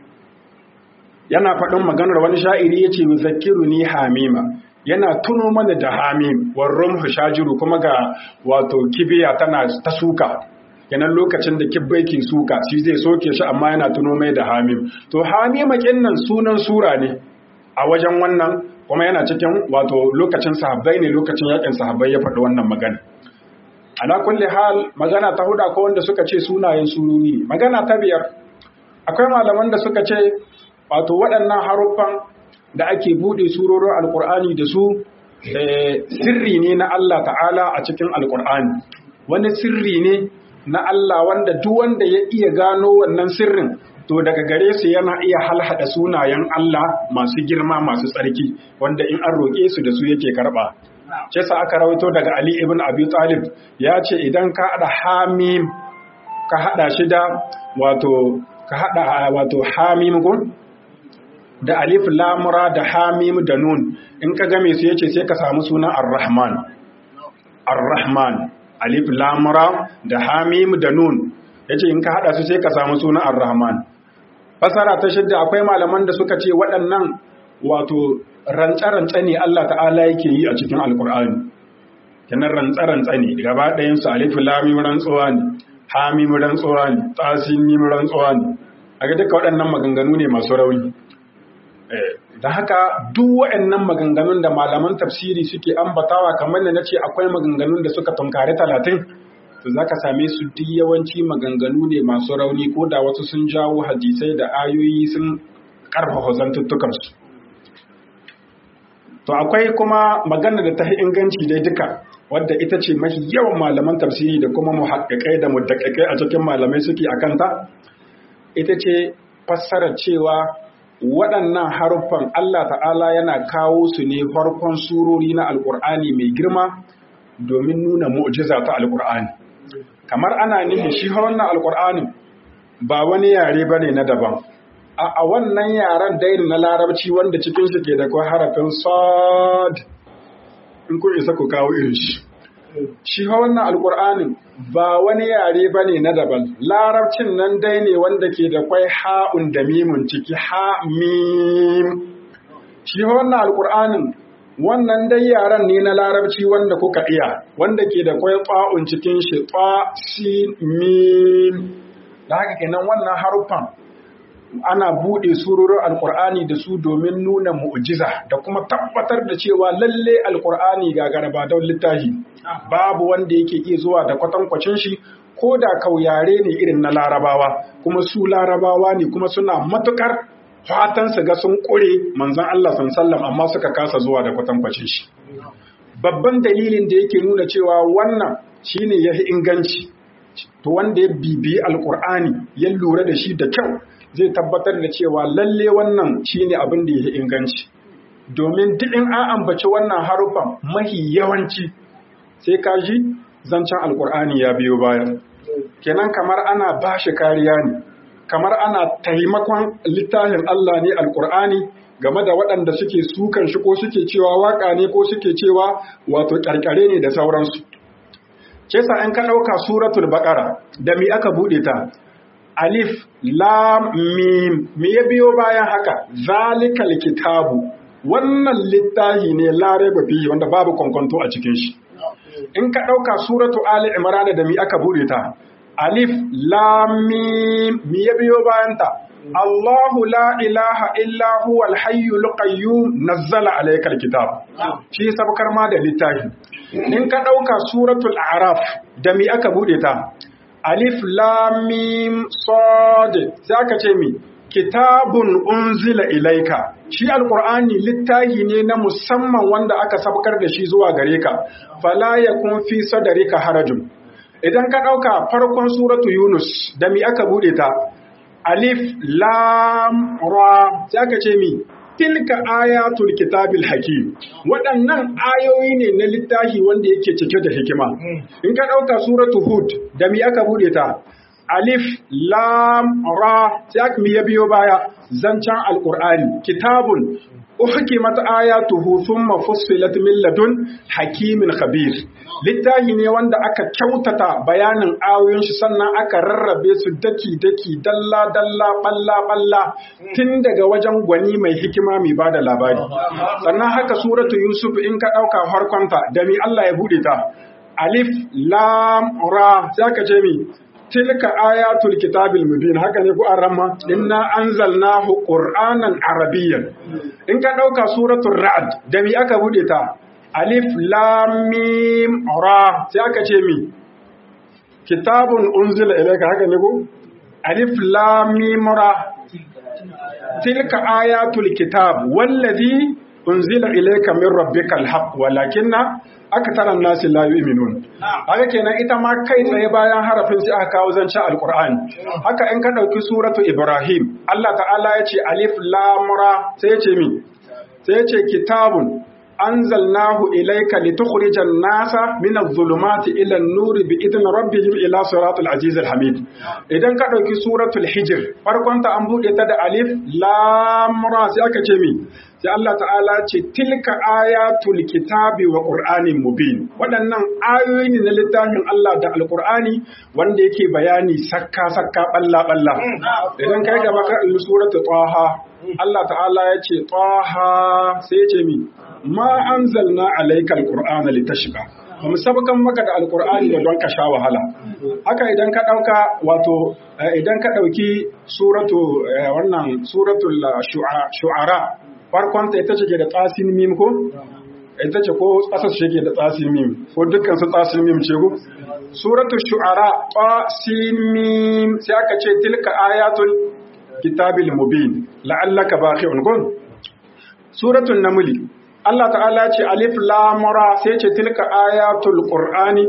A: yana faɗin maganar wani sha'iri yace yuzakkiruni hamima yana tuno mana da hamim warrumhu shajiru kuma ga wato kibiya tana ta suka kenan lokacin da kibbai ke suka shi zai soke shi amma yana tuno mai da hamim to hamima kinnan sunan sura ne a wajen wannan kuma yana cikin wato lokacin sahabbai ne lokacin yakin sahabbai ya faɗi wannan magana ala kulli hal magana ta huda ko wanda suka ce sunayen sururi ne magana ta biyar akwai malaman da suka ce wato waɗannan haruffan da ake buɗe surorin alkur'ani da su sirri ne na Allah ta'ala a cikin alkur'ani wani sirri ne na Allah wanda duk wanda ya iya gano wannan sirrin to daga gare su yana iya halhada sunayen Allah masu girma masu tsarki wanda in an roƙe su da su yake karɓa. Ce sa aka rawaito daga Ali ibn Abi Talib ya ce idan ka haɗa hamim ka haɗa shi da wato ka haɗa wato hamim gun da alif lamura da hamim da nun in ka game su yace sai ka samu sunan ar-rahman ar-rahman alif lamura da hamim da nun yace in ka haɗa su sai ka samu sunan ar-rahman fasara ta shidda akwai malaman da suka ce waɗannan wato rantsa-rantsa ne Allah ta'ala yake yi a cikin alkur'ani kenan rantsa-rantsa ne gaba ɗayan su alif lamim rantsuwa ne hamim rantsuwa ne tasimim rantsuwa ne a ga duka waɗannan maganganu ne masu rauni da haka duk waɗannan maganganun da malaman tafsiri suke ambatawa kamar da nace akwai maganganun da suka tunkari talatin to za ka same su duk yawanci maganganu ne masu rauni ko da wasu sun jawo hadisai da ayoyi sun karfafa zantuttukansu to akwai kuma magana da ta inganci dai duka wadda ita ce mafi yawan malaman tafsiri da kuma muhaƙaƙai da muddaƙaƙai a cikin malamai suke a kanta ita ce fassarar cewa waɗannan haruffan Allah ta'ala yana kawo su ne farkon surori na alƙur'ani mai girma domin nuna mu'jiza ta alƙur'ani kamar ana nihin shi wannan alƙur'anin ba wani yare bane na daban a wannan yaren dairi na larabci wanda cikin shi ke da kwa harafin sad in kun isa ku kawo irin shi shi wannan alƙur'anin ba wani yare bane na daban larabcin nan dai ne wanda ke da kwai ha'un da mimun ciki ha mim shi wannan alƙur'anin wannan dai yaran ne na larabci wanda kuka iya wanda ke da kwai ƙwa'un cikin shi ƙwa si mim da haka kenan wannan haruffan ana buɗe surorin alkur'ani da su domin nuna mu'jiza da kuma tabbatar da cewa lalle alkur'ani ga garba don littafi babu wanda yake iya zuwa da kwatankwacin shi ko da kauyare ne irin na larabawa kuma su larabawa ne kuma suna matukar fatan su ga sun ƙure manzon Allah sallam amma suka kasa zuwa da kwatankwacin shi babban dalilin da yake nuna cewa wannan shine yafi inganci to wanda ya bibiyi alkur'ani ya lura da shi da kyau zai tabbatar da cewa lalle wannan shine abin da ya inganci domin duk in an ambaci wannan harufan mahi yawanci sai ka ji zancen alkur'ani ya biyo baya kenan kamar ana ba shi kariya ne kamar ana taimakon littafin Allah ne alkur'ani game da waɗanda suke sukan shi ko suke cewa waka ne ko suke cewa wato ƙarƙare ne da sauransu ce sa an ka ɗauka suratul baƙara da mi aka buɗe ta alif lam mim me ya biyo bayan haka zalikal kitabu wannan littafi ne lare bafi wanda babu kwankwanto a cikin shi in ka ɗauka suratu ali imran da mi aka buɗe ta alif lam mim me ya biyo bayan ta Allahu la ilaha illa huwa al-hayyul qayyum nazzala alayka al-kitab shi sabkar ma da littafi in ka dauka suratul a'raf da mi aka bude ta alif lam mim sad zaka ce mi kitabun unzila ilayka shi alqur'ani littafi ne na musamman wanda aka sabkar da shi zuwa gare ka fala yakun fi sadrika harajun idan ka dauka farkon suratu yunus da mi aka bude ta alif lam ra sai aka ce mi tilka ayatul kitabil hakim waɗannan ayoyi ne na littafi wanda yake cike da hikima in ka ɗauka suratu hud da mi aka bude ta alif lam ra sai aka mi ya biyo baya zancen alqur'ani kitabun uhkimat ayatuhu thumma fussilat min ladun hakimin khabir littafi ne wanda aka kyautata bayanin ayoyin shi sannan aka rarrabe su daki daki dalla dalla balla balla tun daga wajen gwani mai hikima mai bada labari sannan haka suratu yusuf in ka dauka farkonta da mi Allah ya bude ta alif lam ra zaka ce mi tilka ayatul kitabil mubin haka ne ku arama inna anzalnahu qur'anan arabiyyan in ka dauka suratul ra'd da mi aka bude ta alif lam mim ra sai aka ce mi kitabun unzila ilayka haka ne ku alif lam mim ra tilka ayatul kitab wallazi unzila ilayka min rabbikal haqq walakinna aktaran nasi la yu'minun haka kenan ita ma kai tsaye bayan harafin sai aka kawo zance alqur'ani haka in ka dauki suratu ibrahim Allah ta'ala ya ce alif lam ra sai ya ce mi sai ya ce kitabun anzalnahu ilayka litukhrijan nasa min adh-dhulumati ila an-nur bi idni rabbihim ila siratil azizil hamid idan ka dauki suratul hijr farkon ta an bude ta da alif lam ra sai aka ce mi sai Allah ta'ala ce tilka ayatul kitabi wa qur'anin mubin waɗannan ayoyi ne na littafin Allah da alqur'ani wanda yake bayani sakka sakka balla balla idan kai gaba ka suratul taha Allah ta'ala ya ce taha sai ya ce mi ma anzalna alaikal qur'ana litashqa ba mu sabakan maka da alqur'ani da don ka sha wahala haka idan ka dauka wato idan ka dauki suratu wannan suratul shu'ara farkon ta ita ce da tsasin mim ko ita ce ko ƙasar shi ke da tsasin mim ko dukkan su tsasin mim ce ko suratul shu'ara tsasin mim sai aka ce tilka ayatul kitabil mubin la'allaka baqi'un gun suratul namli Allah ta'ala ce alif lam ra sai ce tilka ayatul qur'ani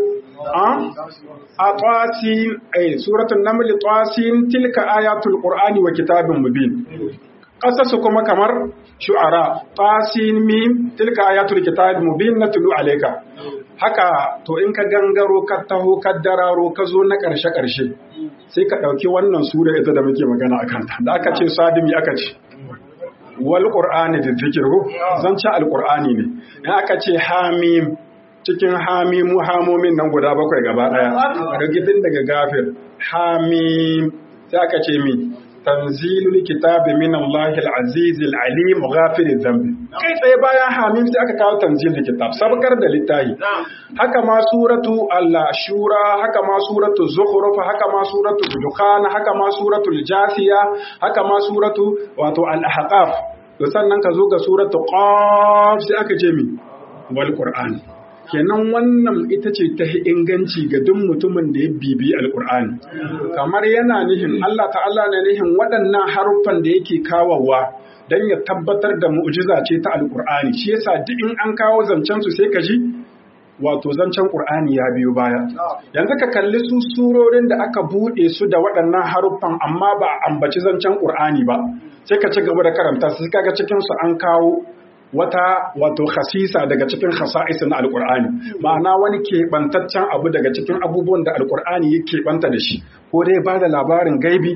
A: a tasin ay suratul naml tasin tilka ayatul qur'ani wa kitabin mubin qasasu kuma kamar shu'ara tasin mim tilka ayatul kitabil mubin natlu alayka haka to in ka gangaro ka taho ka dararo ka zo na karshe karshe sai ka dauki wannan sura ita da muke magana akan ta da aka ce sadimi aka ce wal qur'ani da zikir ko zan ci alqur'ani ne in aka ce hamim cikin hamimu hamomin nan guda bakwai gaba daya rigidin daga gafir hamim sai aka ce mi tanzilul kitabi min Allah al-aziz al-alim ghafir dhanbi kai tsaye bayan hamim sai aka kawo tanzilul kitab sabkar da littahi haka ma suratu al-shura haka ma suratu zukhruf haka ma suratu dukhan haka ma suratul jasiya haka ma suratu wato al-ahqaf to sannan ka zo ga suratu qaf sai aka ce mi wal qur'an kenan wannan ita ce ta inganci ga duk mutumin da ya bibi alkur'ani kamar yana nihin Allah ta'ala na nihin waɗannan haruffan da yake kawowa don ya tabbatar da mu'jiza ce ta alkur'ani shi yasa duk in an kawo zancen su sai ka ji wato zancen qur'ani ya biyo baya yanzu ka kalli su surorin da aka buɗe su da waɗannan haruffan amma ba a ambaci zancen qur'ani ba sai ka ci gaba da karanta sai kaga cikin su an kawo wata wato khasisa daga cikin khasa'isin na alkur'ani ma'ana wani keɓantaccen abu daga cikin abubuwan da alkur'ani ya keɓanta da shi ko dai ba da labarin gaibi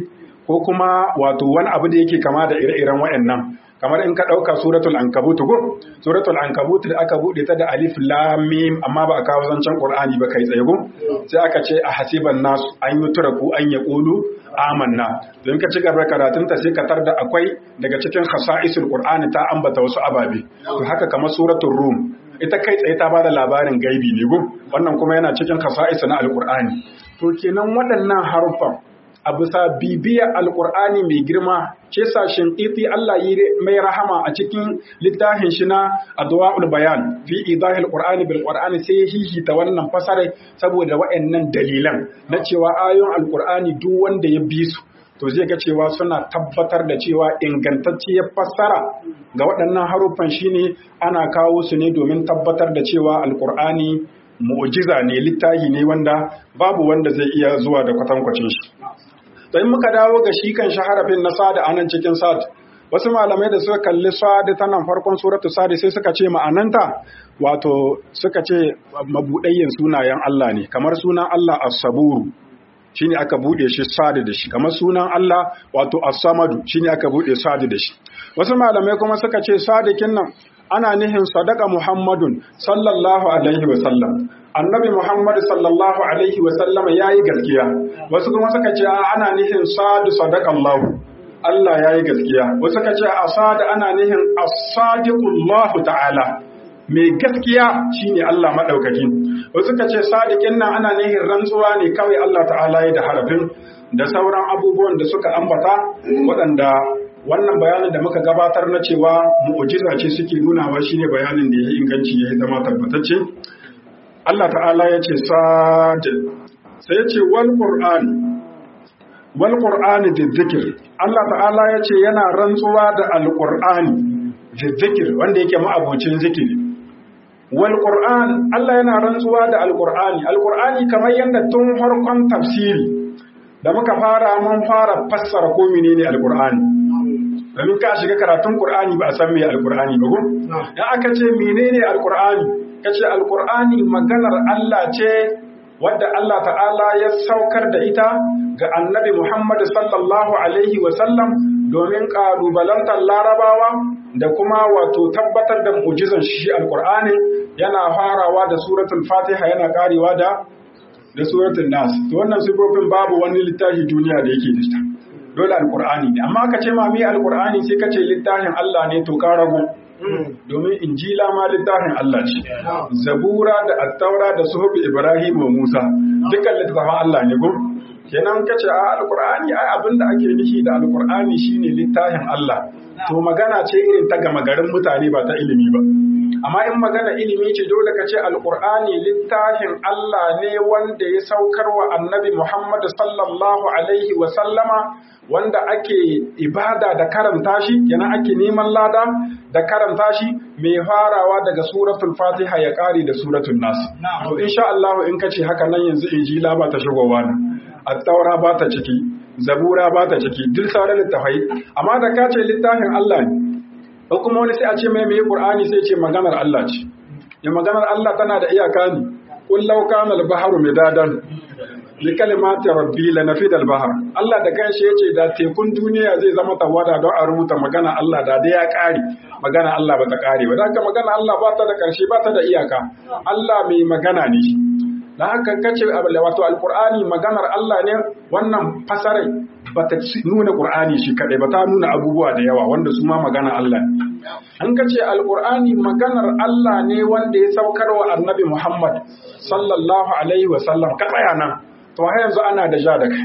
A: ko kuma wato wani abu da yake kama da ire-iren waɗannan kamar in ka ɗauka suratul ankabut ko suratul ankabut da aka buɗe ta da alif lam mim amma ba a kawo zancen qur'ani ba kai tsaye ko sai aka ce a hasiban nas an yi turaku an ya qulu amanna don ka ci gaba karatun ta sai ka tarda akwai daga cikin khasa'isul qur'ani ta ambata wasu ababe to haka kamar suratul rum ita kai tsaye ta bada labarin gaibi ne gun wannan kuma yana cikin khasa'is na alqur'ani to kenan waɗannan harufan a bisa bibiya alkur'ani mai girma ce sashen ƙifi Allah yi mai rahama a cikin littafin shi na adwa'ul bayan fi idahil qur'ani bil qur'ani sai hihita wannan fasare saboda waɗannan dalilan na cewa ayoyin alkur'ani duk wanda ya bi su to zai ga cewa suna tabbatar da cewa ingantacciyar fassara ga waɗannan haruffan shine ana kawo su ne domin tabbatar da cewa alkur'ani mu'jiza ne littafi ne wanda babu wanda zai iya zuwa da kwatankwacin shi to in muka dawo ga shi kan shaharafin na sada anan cikin sad wasu malamai da suka kalli sad ta nan farkon suratu sad sai suka ce ma'ananta wato suka ce mabudayyin sunayen Allah ne kamar sunan Allah as-saburu shine aka bude shi sad da shi kamar sunan Allah wato as-samadu shine aka bude sad da shi wasu malamai kuma suka ce sadikin nan ana nihin sadaka Muhammadun sallallahu alaihi wa sallam annabi Muhammad sallallahu alaihi wa sallam yayi gaskiya wasu kuma suka ce ana nihin sadu sadaka Allah Allah yayi gaskiya wasu suka ce asada ana nihin as-sadiqullah ta'ala mai gaskiya shine Allah madaukaki wasu suka ce sadiqin nan ana nihin rantsuwa ne kawai Allah ta'ala ya da harafin da sauran abubuwan da suka ambata waɗanda wannan bayanin da muka gabatar na cewa mu'ujiza ce suke nunawa shine bayanin da ya inganci ya zama tabbatacce Allah ta'ala ya ce sad sai ya ce wal qur'an wal qur'ani dhikr Allah ta'ala ya ce yana rantsuwa da alqur'ani dhikr wanda yake ma'abocin zikiri wal qur'an Allah yana rantsuwa da alqur'ani alqur'ani kamar yanda tun farkon tafsiri da muka fara mun fara fassara ko menene alqur'ani domin ka shiga karatun Qur'ani ba a san me Al-Qur'ani ba ko dan aka ce menene Al-Qur'ani kace Al-Qur'ani maganar Allah ce wadda Allah ta'ala ya saukar da ita ga Annabi Muhammad sallallahu alaihi wa sallam domin kalubalantar Larabawa da kuma wato tabbatar da mu'jizan shi Al-Qur'ani yana farawa da suratul Fatiha yana karewa da da suratul Nas to wannan sifofin babu wani littafi duniya da yake da ita dole alkur'ani ne amma ka ce ma mi alkur'ani sai ka ce littafin Allah ne to ka rago domin injila ma littafin Allah ce zabura da attaura da suhubi ibrahim wa musa dukkan littafin Allah ne ko kenan ka ce a alkur'ani ai abinda ake nishi da alkur'ani shine littafin Allah to magana ce irin ta gama garin mutane ba ta ilimi ba amma in magana ilimi ce dole ka ce alkur'ani littafin Allah ne wanda ya saukar wa annabi Muhammad sallallahu alaihi wa sallama wanda ake ibada da karanta shi yana ake neman lada da karanta shi mai farawa daga suratul fatiha ya kare da suratul nas to insha Allah in kace haka nan yanzu injila ba ta shigowa nan at-taura ba ta ciki zabura ba ta ciki duk sauran littafai amma da ka ce littafin Allah ne ko kuma wani sai a ce mai mai qur'ani sai ce maganar Allah ce ya maganar Allah tana da iyaka ne qul law kana al-bahru midadan li kalimati rabbi la nafida al-bahr Allah da kanshi yace da tekun duniya zai zama tawada don a rubuta magana Allah da dai ya kare magana Allah ba ta kare ba haka magana Allah ba ta da karshe ba ta da iyaka Allah mai magana ne da haka kace wato alqur'ani maganar Allah ne wannan fasarai ba ta nuna qur'ani shi kadai ba ta nuna abubuwa da yawa wanda su ma magana Allah ne an kace alqur'ani maganar Allah ne wanda ya saukar wa annabi Muhammad sallallahu alaihi wa sallam ka tsaya nan to har yanzu ana da ja da kai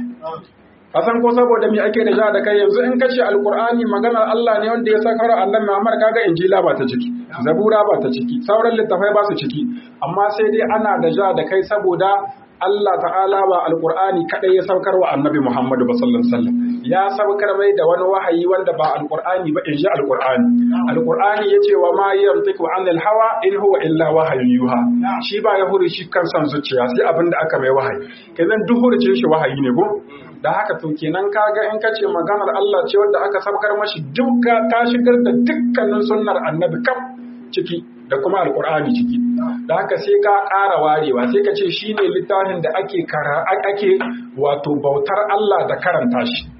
A: a san ko saboda me ake da ja da kai yanzu in kace alqur'ani maganar Allah ne wanda ya sakar annabi Muhammad kaga injila ba ta ciki zabura ba ta ciki sauran littafai ba su ciki amma sai dai ana da ja da kai saboda Allah ta'ala ba alqur'ani kadai ya saukar wa annabi Muhammad sallallahu alaihi wasallam ya saukar mai da wani wahayi wanda ba alqur'ani ba in ji alqur'ani alqur'ani yace wa ma yantiqu anil hawa in huwa illa wahyun yuha shi ba ya huri shi kan san zuciya sai abinda aka mai wahayi kenan duk hurcin shi wahayi ne ko da haka to kenan kaga in ka ce maganar Allah ce wanda aka sabkar mashi duka ta shigar da dukkanin sunnar annabi kaf ciki da kuma alkur'ani ciki da haka sai ka ƙara warewa sai ka ce shine littafin da ake kara ake wato bautar Allah da karanta shi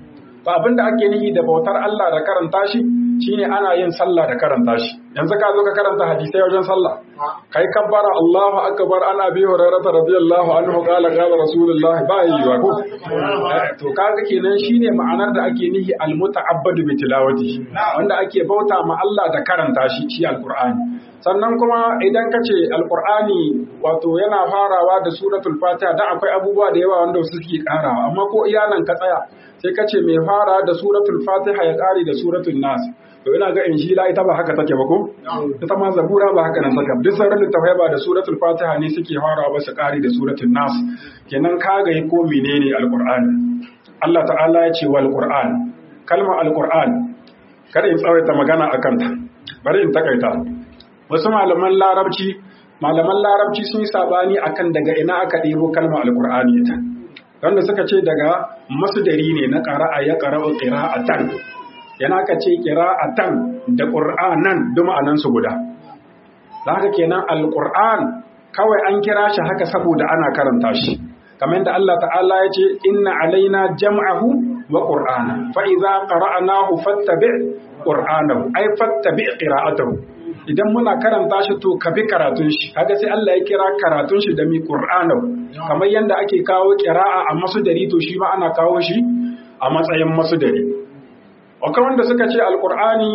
A: to abinda ake nihi da bautar Allah da karanta shi shine ana yin sallah da karanta shi yanzu ka zo ka karanta hadisai wajen sallah kai kabbara Allahu akbar ana bi hurairah radiyallahu anhu qala qala rasulullah ba yi wa ko to kaga kenan shine ma'anar da ake nihi almuta'abbadu bi tilawati wanda ake bauta ma Allah da karanta shi shi alqur'ani sannan kuma idan ka ce alqur'ani wato yana farawa da suratul fatiha dan akwai abubuwa da yawa wanda suke karawa amma ko iyanan ka tsaya sai ka ce mai fara da suratul fatiha ya kare da suratul nas to ina ga injila ita ba haka take ba ko ita ma zabura ba haka nan take duk sauran littafai ba da suratul fatiha ne suke farawa ba su kare da suratul nas kenan ka ga ko menene alqur'ani Allah ta'ala ya ce wal qur'an kalmar alqur'an kada in tsawaita magana akan ta bari in takaita wasu malaman larabci malaman larabci sun yi sabani akan daga ina aka ɗebo kalmar alqur'ani ita wanda suka ce daga masdari ne na qara'a ya qara'u qira'atan yana ka ce qira'atan da qur'anan duk ma'anan su guda haka kenan alqur'an kawai an kira shi haka saboda ana karanta shi kamar yadda Allah ta'ala ya ce inna alaina jam'ahu wa qur'ana fa idza qara'nahu fattabi' qur'anahu ay fattabi' qira'atahu idan muna karanta shi to ka bi karatun shi kaga sai Allah ya kira karatun shi da mi qur'anahu kamar yadda ake kawo qira'a a masudari to shi ma ana kawo shi a matsayin masudari akwai wanda suka ce alqur'ani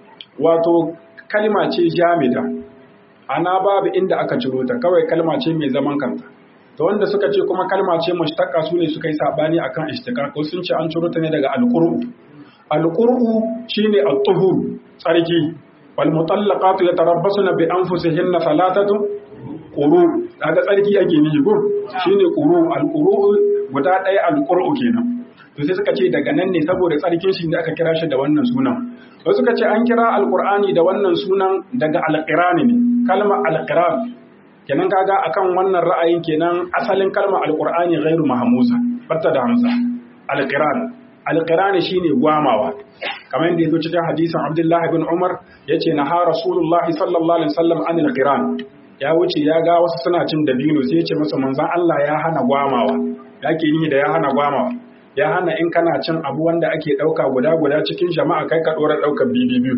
A: wato kalma ce jamida ana babu inda aka ciro ta kawai kalma ce mai zaman kanta to wanda suka ce kuma kalma ce mushtaqqa su ne suka yi sabani akan ishtiqaq ko sun ce an ciro ta ne daga alqur'u alqur'u shine at-tuhur tsarki wal mutallaqatu yatarabbasuna bi anfusihinna salatatu quru daga tsarki ake nishi ko shine quru alquru guda ɗaya alqur'u kenan to sai suka ce daga nan ne saboda tsarkin shi da aka kira shi da wannan sunan wasu suka ce an kira alqur'ani da wannan sunan daga alqirani ne kalma alqiran kenan kaga akan wannan ra'ayin kenan asalin kalma alqur'ani ghairu mahmuza batta da hamza alqiran alqiran shine gwamawa kamar yadda yazo cikin hadisin Abdullah ibn Umar yace na ha Rasulullah sallallahu alaihi wasallam anil qiran ya wuce ya ga wasu suna cin dabino sai yace masa manzon Allah ya hana gwamawa yake ni da ya hana gwamawa ya hana in kana cin abu wanda ake dauka guda guda cikin jama'a kai ka dora daukar bibi biyu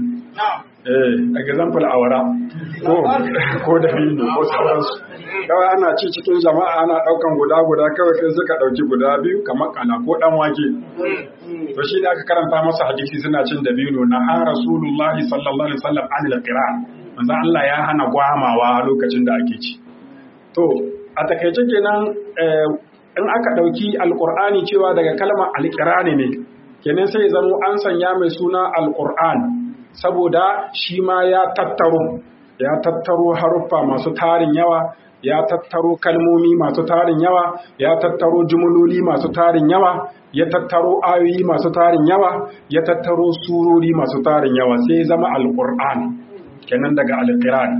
A: eh example awara ko ko da bindo ko sauransu kawai ana ci cikin jama'a ana daukan guda guda kawai kai suka dauki guda biyu kamar kana ko dan wake to shi da aka karanta masa hadisi suna cin dabino na ha rasulullah sallallahu alaihi wasallam anil qira manzo Allah ya hana gwamawa a lokacin da ake ci to a takaice kenan in aka dauki alqur'ani cewa daga kalmar alqirani ne kenan sai zamo an sanya mai suna alqur'an saboda shi ma ya tattaro ya tattaro haruffa masu tarin yawa ya tattaro kalmomi masu tarin yawa ya tattaro jumloli masu tarin yawa ya tattaro ayoyi masu tarin yawa ya tattaro surori masu tarin yawa sai zama alqur'an kenan daga alqiran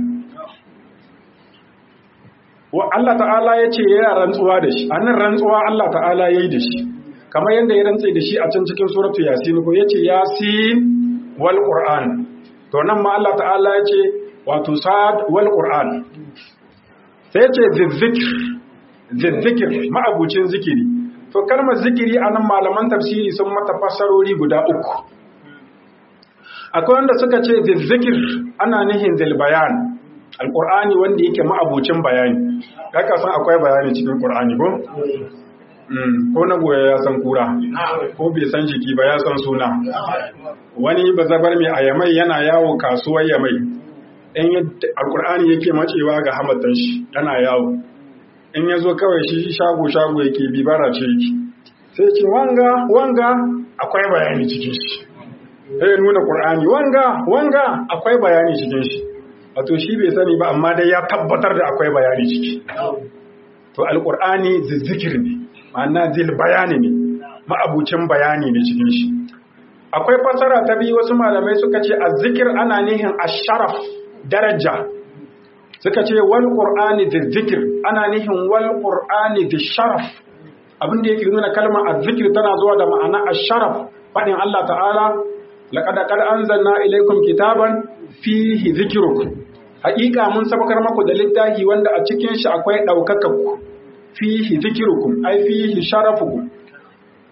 A: wa Allah ta'ala ya ce yana rantsuwa da shi annan rantsuwa Allah ta'ala yayi da shi kamar yadda ya rantse da shi a can cikin suratu yasin ko yace yasin wal qur'an to nan ma Allah ta'ala ya ce wato sad wal qur'an sai ce zizzikir zizzikir ma'abucin zikiri to kalmar zikiri a nan malaman tafsiri sun mata fassarori guda uku akwai wanda suka ce zizzikir ana nihin zilbayan alƙur'ani wanda yake ma'abucin bayani haka san akwai bayani cikin ƙur'ani ko ko na goya ya san kura ko bai san jiki ba ya san suna wani bazabar mai ayamai yana yawo kasuwar yamai in alkur'ani yake macewa ga hamatan shi yana yawo in ya zo kawai shi shago-shago yake bibara ce yake sai ce wanga wanga akwai bayani cikin shi sai nuna ƙur'ani wanga wanga akwai bayani cikin shi wato shi bai sani ba amma dai ya tabbatar da akwai bayani ciki to alkur'ani zizzikir ne ma'ana zil bayani ne ma'abucin bayani ne cikin shi akwai fasara ta biyu wasu malamai suka ce azzikir ana nihin asharaf daraja suka ce wal qur'ani da zikir ana nihin wal qur'ani da sharaf abin da yake nuna kalmar azzikir tana zuwa da ma'ana asharaf fadin Allah ta'ala laqad qad anzalna ilaykum kitaban fihi zikrukum haƙiƙa mun sabakar maku da littafi wanda a cikin shi akwai ɗaukakar ku fihi zikrukum ai fihi sharafukum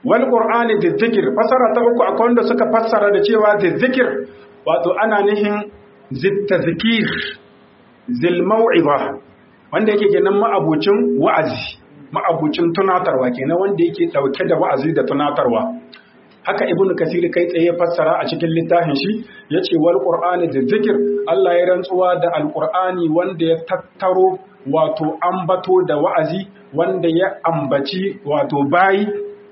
A: wal qur'ani dhikr fasara ta uku akwai wanda suka fassara da cewa dhikr wato ana nihin zittazkir zil mau'iza wanda yake kenan ma'abucin wa'azi ma'abucin tunatarwa kenan wanda yake dauke da wa'azi da tunatarwa haka ibnu kasir kai tsaye ya fassara a cikin littafin shi yace wal qur'ani dhikr Allah ya rantsuwa da alqur'ani wanda ya tattaro wato ambato da wa'azi wanda ya ambaci wato bayi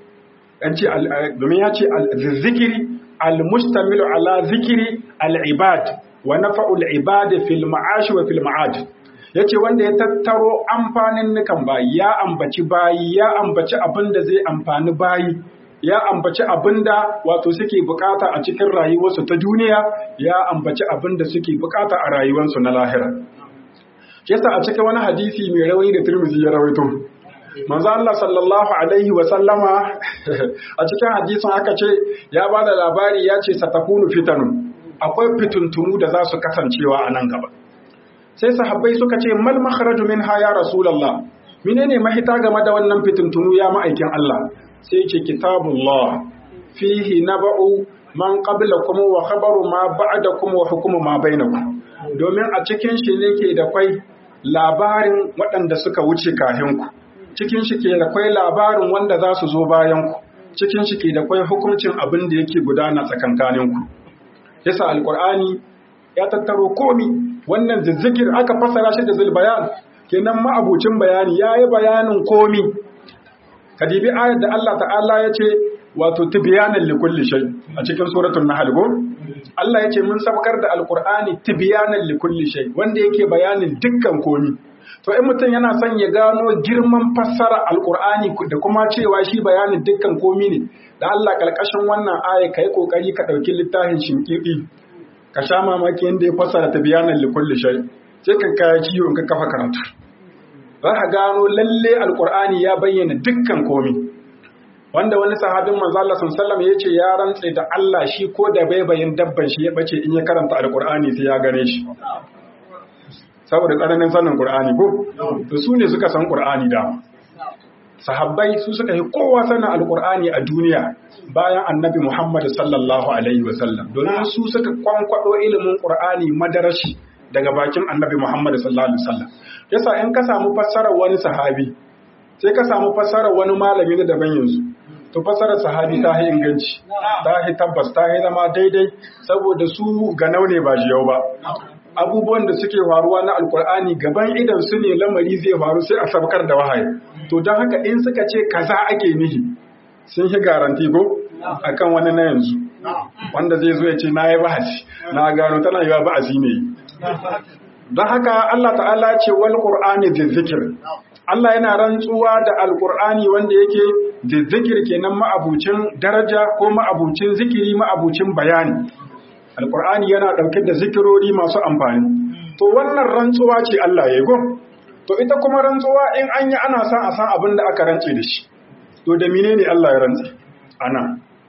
A: domin ya ce zikiri al-mustamilu ala zikiri al-ibad wa nafa'ul ibad fil ma'ash wa fil ma'ad yace wanda ya tattaro amfanin nukan bayi ya ambaci bayi ya ambaci abin da zai amfani bayi ya ambaci abin da wato suke bukata a cikin rayuwarsu ta duniya ya ambaci abin da suke bukata a rayuwarsu na lahira yasa a cikin wani hadisi mai rawayi da Tirmidhi ya rawaito manzo Allah sallallahu alaihi wa sallama a cikin hadisin aka ce ya ba da labari ya ce satakunu fitanun akwai fituntunu da za su kasancewa a nan gaba sai sahabbai suka ce mal makharaju minha ya rasulullah menene mahita game da wannan fituntunu ya ma'aikin Allah sai ce kitabullah fihi naba'u man qablakum wa khabaru ma ba'dakum wa hukmu ma bainakum domin a cikin shi ne ke da kwai labarin waɗanda suka wuce kahinku cikin shi ke da kwai labarin wanda za su zo bayanku cikin shi ke da kwai hukuncin abin da yake gudana tsakankaninku yasa alkur'ani ya tattaro komi wannan zizzikir aka fassara shi da zulbayan kenan ma'abucin bayani ya yi bayanin komi kadibi ayar da Allah ta'ala ya ce wato tibyanan likulli shay a cikin suratul nahl go Allah ya ce mun sabkar da alkur'ani tibyanan likulli shay wanda yake bayanin dukkan komi to in mutum yana son ya gano girman fassara alkur'ani da kuma cewa shi bayanin dukkan komi ne da Allah kalkashin wannan aya kai kokari ka dauki littafin shinkidi ka sha mamaki yanda ya fassara tibyanan likulli shay sai ka kaya ciwo in ka kafa karatu za ka gano lalle alkur'ani ya bayyana dukkan komi wanda wani sahabin manzo Allah sallallahu ya ce ya rantse da Allah shi ko da baibayin dabban shi ya bace in ya karanta alkur'ani sai ya gane shi saboda tsananin sanin qur'ani ko to su ne suka san qur'ani da sahabbai su suka yi kowa sanin alkur'ani a duniya bayan annabi Muhammad sallallahu alaihi wasallam domin su suka kwankwado ilimin qur'ani madarashi daga bakin annabi Muhammad sallallahu alaihi wasallam yasa in ka samu fassarar wani sahabi sai ka samu fassarar wani malami na daban yanzu to fassarar sahabi ta yi inganci ta yi tabbas ta yi zama daidai saboda su ga ne ba jiyau ba abubuwan da suke faruwa na alkur'ani gaban idan su ne lamari zai faru sai a sabkar da wahayi to don haka in suka ce kaza ake nihi sun yi garanti ko akan wani na yanzu wanda zai zo ya ce na yi bahasi na gano tana yi wa bahasi ne don haka Allah ta'ala ce wal qur'ani zikir Allah yana rantsuwa da alqur'ani wanda yake zikir kenan ma'abucin daraja ko ma'abucin zikiri ma'abucin bayani alqur'ani yana dauke da zikirori masu amfani to wannan rantsuwa ce Allah ya go to ita kuma rantsuwa in an yi ana san a san abin da aka rantse da shi to da menene Allah ya rantse ana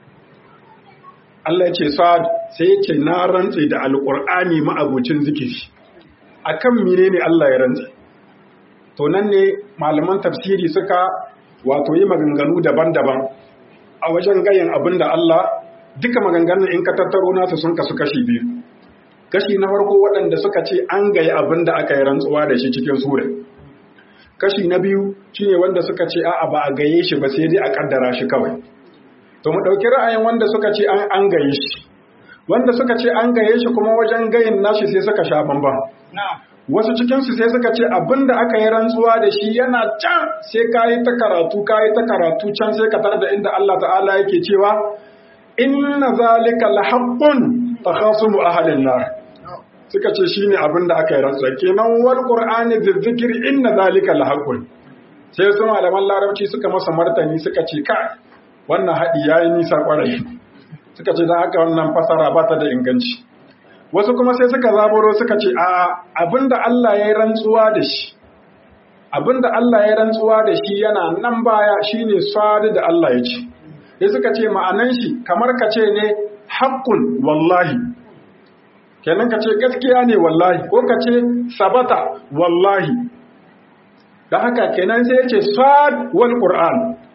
A: Allah ya ce sa'ad sai ya ce na rantse da alqur'ani ma'abucin zikiri akan menene Allah ya rantse to nan ne malaman tafsiri suka wato yi maganganu daban-daban a wajen gayin abin da Allah duka maganganun in ka tattaro nasu sun kasu kashi biyu kashi na farko waɗanda suka ce an gayi abin da aka yi rantsuwa da shi cikin sura kashi na biyu shine wanda suka ce a'a ba a gaye shi ba sai dai a kaddara shi kawai to mu ɗauki ra'ayin wanda suka ce an an gaye shi wanda suka ce an gaye shi kuma wajen gayin nashi sai suka sha bamban wasu cikinsu sai suka ce abin da aka yi rantsuwa da shi yana can sai ka yi ta karatu ka yi ta karatu can sai ka tar da inda Allah ta'ala yake cewa inna zalika lahaqqun takhasumu ahlin nar suka ce shine abin da aka yi rantsuwa kenan wal qur'ani dhikri inna zalika lahaqqun sai su malaman larabci suka masa martani suka ce ka wannan hadi yayi nisa kwarai suka ce dan haka wannan fasara ba ta da inganci wasu kuma sai suka zaburo suka ce a abinda Allah ya yi rantsuwa da shi abinda Allah ya rantsuwa da shi yana nan baya shine sadi da Allah ya ce sai suka ce ma'anan shi kamar ka ce ne haqqun wallahi kenan ka ce gaskiya ne wallahi ko ka ce sabata wallahi da haka kenan sai ya ce sad wal qur'an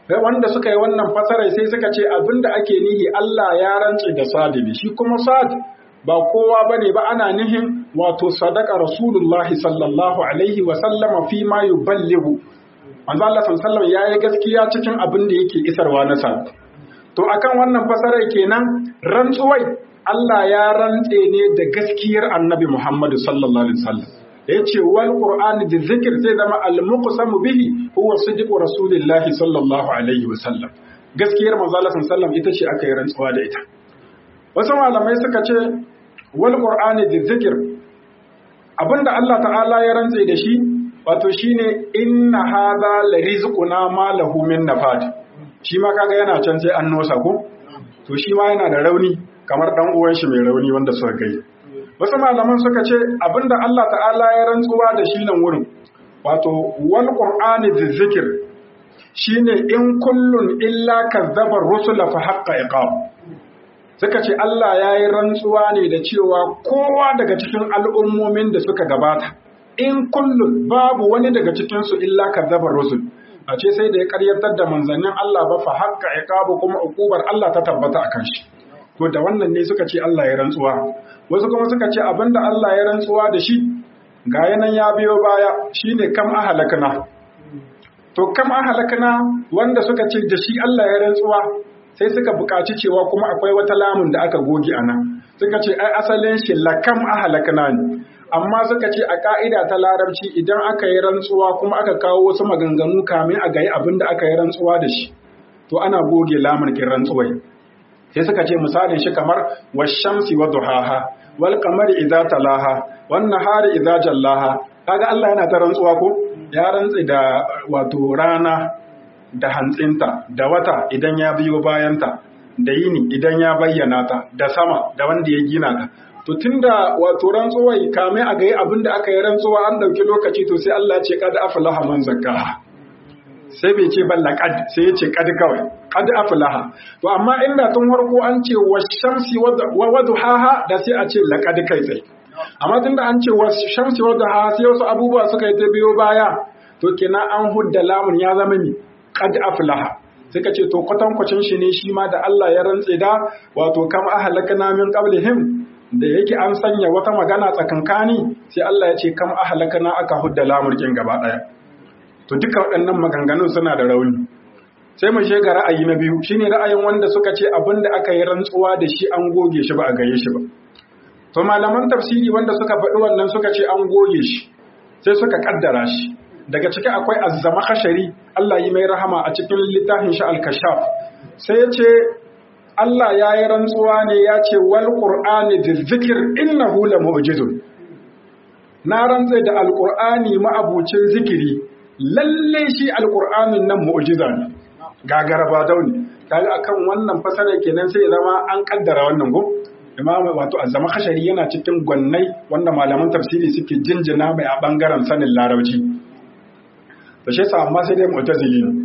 A: wanda suka yi wannan fasarai sai suka ce abinda ake nihi Allah ya rance da sadibi shi kuma sad ba kowa bane ba ana nihin wato sadaka rasulullahi sallallahu alaihi wa sallama fi ma yuballighu manzo Allah sallallahu alaihi yayi gaskiya cikin abin da yake isarwa na sad to akan wannan fasarai kenan rantsuwai Allah ya rantse ne da gaskiyar Annabi Muhammad sallallahu alaihi wasallam yace wal qur'ani da zikir sai zama al muqsamu bihi huwa sidqu rasulillahi sallallahu alaihi wasallam gaskiyar manzo Allah sallallahu ita ce aka yi rantsuwa da ita wasu malamai suka ce wal qur'ani da zikir abinda Allah ta'ala ya rantse da shi wato shine inna hadha la rizquna ma lahu min nafad shi ma kaga yana can sai an nosa ko to shi ma yana da rauni kamar dan uwan shi mai rauni wanda suka kai wasu malaman suka ce abinda Allah ta'ala ya rantsuwa da shi nan wurin wato wal qur'ani dhikr shine in kullun illa kazzaba rusula fa haqqa iqab suka ce Allah ya yi rantsuwa ne da cewa kowa daga cikin al'ummomin da suka gabata in kullun babu wani daga cikinsu illa kazzaba rusul a ce sai da ya karyatar da manzannin Allah ba fa haqqa iqabu kuma ukubar Allah ta tabbata akan shi to da wannan ne suka ce Allah ya rantsuwa wasu kuma suka ce abinda Allah ya rantsuwa da shi ga yanan ya biyo baya shine kam ahalakna to kam ahalakna wanda suka ce da shi Allah ya rantsuwa sai suka buƙaci cewa kuma akwai wata lamun da aka goge ana suka ce ai asalin shi lakam ahalakna ne amma suka ce a ka'ida ta larabci idan aka yi rantsuwa kuma aka kawo wasu maganganu kamin a gayi abin da aka yi rantsuwa da shi to ana goge lamun kin rantsuwai sai suka ce misalin shi kamar washamsi wa duhaha wal qamari idza talaha wan nahari idza jallaha kaga Allah yana ta rantsuwa ko ya rantsi da wato rana da hantsinta da wata idan ya biyo bayanta da yini idan ya bayyana ta da sama da wanda ya gina ta to tunda wato rantsuwai kame a gayi abin da aka yi rantsuwa an ɗauki lokaci to sai Allah ce kad aflaha man zakkaha sai bai ce balla kad sai ya ce kad kawai kad aflaha to amma inda tun farko an ce washamsi wa wadhaha da sai a ce laqad kai tsaye amma tunda an ce washamsi wa wadhaha sai wasu abubuwa suka yi ta biyo baya to kenan an hudda lamun ya zama mi kad aflaha suka ce to kwatankwacin shi ne shi ma da Allah ya rantse da wato kam ahlakna min qablihim da yake an sanya wata magana tsakankani sai Allah ya ce kam ahlakana aka hudda lamurkin gaba daya to duka waɗannan maganganun suna da rauni sai mu ga ra'ayi na biyu shine ra'ayin wanda suka ce abinda aka yi rantsuwa da shi an goge shi ba a gaye shi ba to malaman tafsiri wanda suka faɗi wannan suka ce an goge shi sai suka kaddara shi daga ciki akwai azzama khashari Allah yi mai rahama a cikin littafin shi al-kashaf sai ya ce Allah ya yi rantsuwa ne ya ce wal ƙur'ani da zikir innahu la mu'jizun na rantse da alƙur'ani ma'abucin zikiri lalle shi alƙur'anin nan mu'jiza ne gagara ba dauni kaga akan wannan fasara kenan sai zama an kaddara wannan go imam wato azama khashari yana cikin gwannai wanda malaman tafsiri suke jinjina mai a bangaren sanin larabci to shi yasa amma sai dai mu'tazili ne